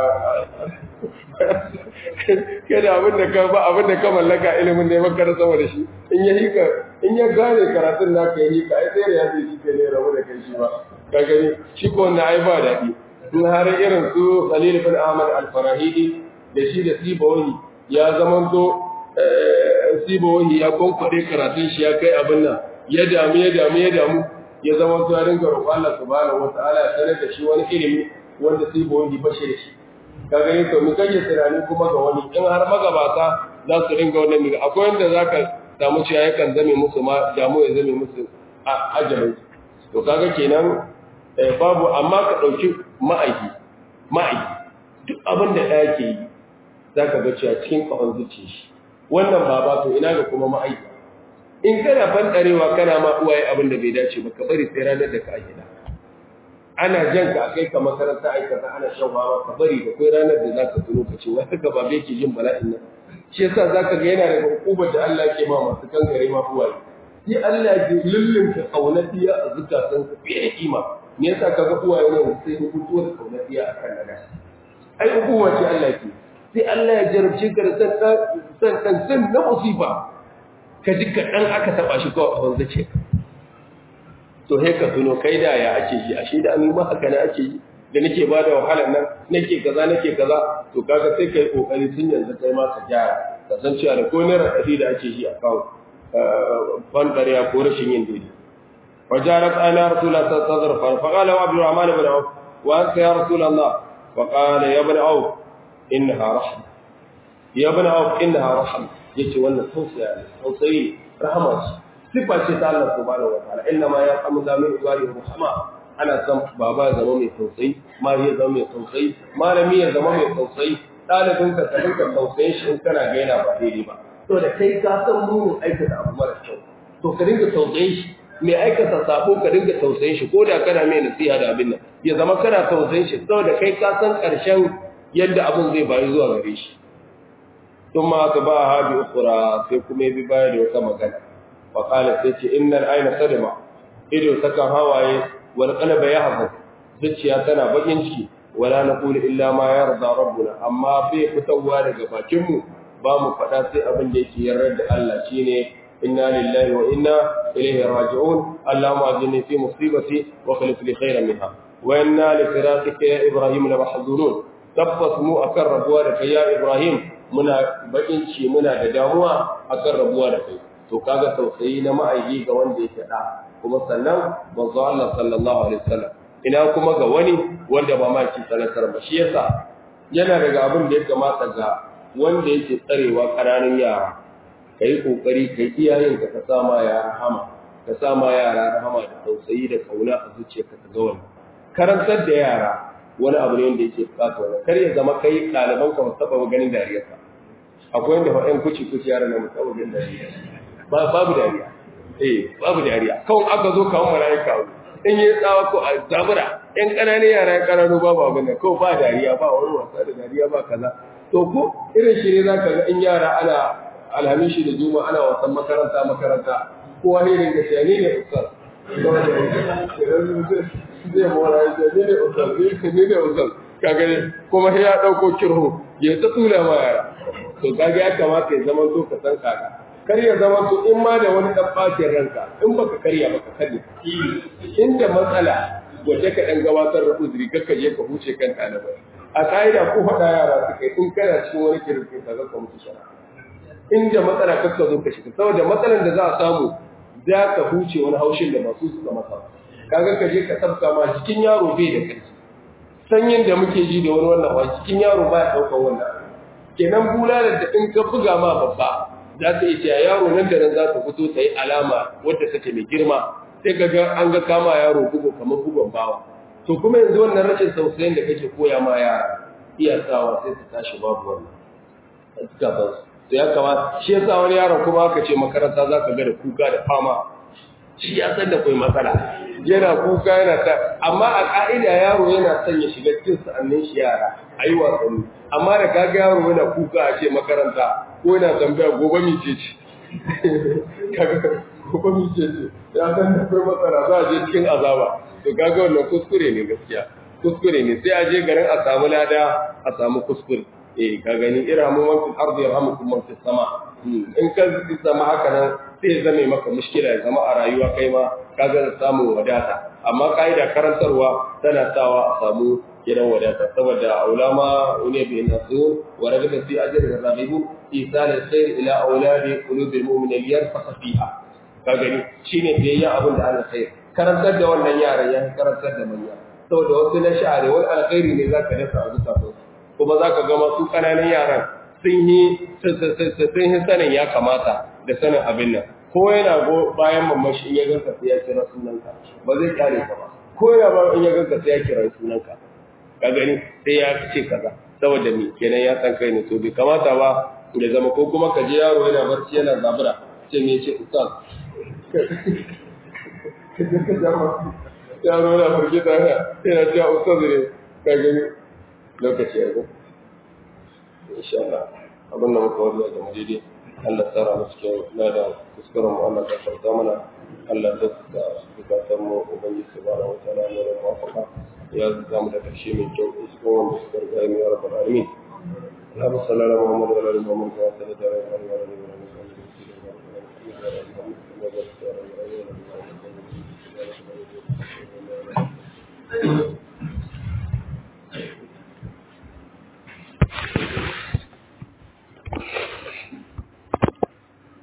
kai da abin da ka ba abin da ka mallaka ilimin ne maka da sama da shi in ya hika in ya gane karatun naka ya hika ai tsere ya zai shi ke ne rabu da kai shi ba ka gani shi ko wannan ai ba daɗi in har irin su Khalil bin Ahmad al-Farahidi da shi da Sibawi ya zamanto sibohi ya konkwade karatun shi ya kai abin nan ya damu ya damu ya damu ya zama to ya ringa roƙon Allah subhanahu wataala ya sanar da shi wani ilimi wanda sibohi ba shi da shi kaga yin to mu kage tunani kuma ga wani in har magabata za su ringa wannan miga akwai wanda zaka samu cewa yakan zame musu ma damu ya zame musu a ajalin to kaga kenan babu amma ka dauki ma'aiki ma'aiki duk abin da ɗaya ke yi zaka ga cewa cikin kafan zuciya shi wannan baba to ina ga kuma ma'aiki in kana bandarewa kana ma uwaye abin da bai dace ba ka bari sai ranar da ka gida ana jan ka kai ka makaranta aikata ana shan wawa ka bari da kai ranar da zaka tuno ka ce wai haka babe ke jin bala'in nan shi yasa zaka ga yana daga hukumar da Allah ke ma masu kangare ma uwaye sai Allah ya lullunta kaunatiya a zukatan su fiye da kima me yasa kaga uwaye ne sai mutuwar kaunatiya akan nada ai hukuma ce Allah ke sai Allah ya jarabce ka da san san san na musiba ka ji kaɗan aka taɓa shi kawai a wanzu ce to he ka tuno kai da ya ake yi ashe da an ma haka na ake yi da nake ba da wahalar nan nake kaza nake kaza to kaga sai kai kokari tun yanzu kai ma ka gyara ka san cewa da ko ne raɗaɗi da ake yi a kawo ban ƙarya ko rashin yin daidai وجارت أنا رسول الله صلى الله عليه وسلم فقال عبد الرحمن بن عوف وأنت يا رسول الله فقال يا ابن عوف إنها رحمة يا ابن عوف إنها رحمة yace wannan tausaya ne tausayi rahama ce sifa ce ta Allah subhanahu wataala inna ma yarhamu zamin ibadi rahama ana san baba ya zama mai tausayi mari ya zama mai tausayi malami ya zama mai tausayi dalibin ka ka dinka tausayin shi in kana ga yana ba daidai ba to da kai ka san munin aikata abu mara kyau to ka dinga tausayin shi mai aikata sabo ka dinga tausayin shi ko da kana mai nasiha da abin nan ya zama kana tausayin shi saboda kai ka san karshen yadda abin zai bayu zuwa gare shi ثم أتبعها بأخرى سيكم ببايد وكما وقال سيتي إن العين صدمة إذ سكن هواي والقلب يحفظ زكيا تنا بجنشي ولا نقول إلا ما يرضى ربنا أما في فتوى لك باكم بام فداسي أبن ديكي يرد الله شيني inna lillahi wa inna ilaihi raji'un allahumma ajini fi musibati wa khlif li khayran minha wa inna li firaqika ya ibrahim la mahzunun tabbas mu akan rabuwa da kai ya ibrahim muna bakin ci muna da damuwa akan rabuwa da kai to kaga tausayi na ma'aiki ga wanda yake da kuma sannan manzo Allah sallallahu alaihi wasallam ina kuma ga wani wanda ba ma ci sanatar ba shi yasa yana daga abin da ya kamata ga wanda yake tsarewa ƙananan yara kai kokari kai iyayen ka ka sama yara rahama ka sama yara rahama da tausayi da kauna a zuciyarka ka ga wannan karantar da yara wani abu ne wanda yake bukata wannan kar ya zama kai ɗaliban ka ba taɓa ganin dariyarka akwai wanda fa'in kuci kuci yara na musamman ganin dariyarka babu dariya eh babu dariya kawai aka zo kawo malaika in yi tsawa ko a zabura yan ƙananan yara yan ƙananu babu abin da kawai ba dariya ba wani wasa da dariya ba kaza to ko irin shi ne za ka ga in yara ana alhamishi da juma ana wasan makaranta makaranta kowa ne ringa shi ne ne ustaz zai mora ya ce ne ne ustaz ne ne ustaz kaga ne kuma sai ya ɗauko kirho ya ta tsula ma yara to kaga ya kamata ya zama to ka san kaga kar ya zama to in ma da wani dan bacin ranka in baka karya baka karya inda matsala wace ka dan gabatar da uzuri kakka je ka huce kan ɗalibai a ka'ida ko faɗa yara suka in kana cikin wani kirkin ka zaka mutu shara inda matsala kakka zo ka shiga saboda matsalan da za a samu za ka huce wani haushin da masu suka masa kaga ka je ka tsafta ma cikin yaro bai da ƙarfi sanyin da muke ji da wani wannan wa cikin yaro baya ɗaukar wannan kenan bulalar da in ka buga ma babba za ta iya cewa yaro nan da nan za ta fito ta yi alama wadda take mai girma sai ka ga an ga kama yaro bugu kamar bugon bawa to kuma yanzu wannan rashin tausayin da kake koya ma yara iya sawa sai su tashi babu wannan a suka san su to ya kamata shi yasa wani yaron kuma aka ce makaranta za ka ga da kuka da fama shi ya san da kai matsala yana kuka yana ta amma a ka'ida yaro yana son ya shiga cikin sa'annin shi yara a yi wasanni amma da kaga yaro yana kuka a ce makaranta ko yana tambaya gobe mi ce ce kaga gobe mi ce ce ya san da kai matsala za a je cikin azaba to kaga wannan kuskure ne gaskiya kuskure ne sai a je garin a samu lada a samu kuskure eh ka gani irhamu man fil ardi yarhamukum man fis sama in ka zama haka nan sai zame maka mushkila ya zama a rayuwa kai ma kaga da samun wadata amma kaida karantarwa tana sawa a samu gidan wadata saboda aulama wani bi nasu wa ragaba fi ajri rabibu isal alkhair ila auladi qulubil mu'minin yarfaq fiha ka gani shine biyayya abin da Allah khair karantar da wannan yaran ya karantar da manya saboda wasu na sha'ari wani alkhairi ne zaka dasa a zuciyarsu kuma zaka ga masu kananan yaran sun yi sun yi sanin ya kamata da sanin abin nan ko yana go bayan mamashi in ya ganka sai ya kira sunanka ba zai kare ka ba ko yana ba in ya ganka sai ya kira sunanka ka gani sai ya ce kaza saboda me kenan ya san kai ne to bai kamata ba da zama ko kuma ka je yaro yana barci yana zabura ce me ce ustaz yaro yana firgita yana cewa ustaz ne ka gani lokaci ya zo insha Allah abin da muka wariya da daidai Allah tsara mu cikin lada kuskuren mu Allah ta farta mana Allah ta da bukatan mu ubangiji subhanahu wa ta'ala ne da muwafaka ya zamu da karshe mai kyau cikin wanda suka riga mu ya rabbal alamin اللهم صل على محمد وعلى ال محمد كما صليت على ابراهيم وعلى ال ابراهيم انك حميد مجيد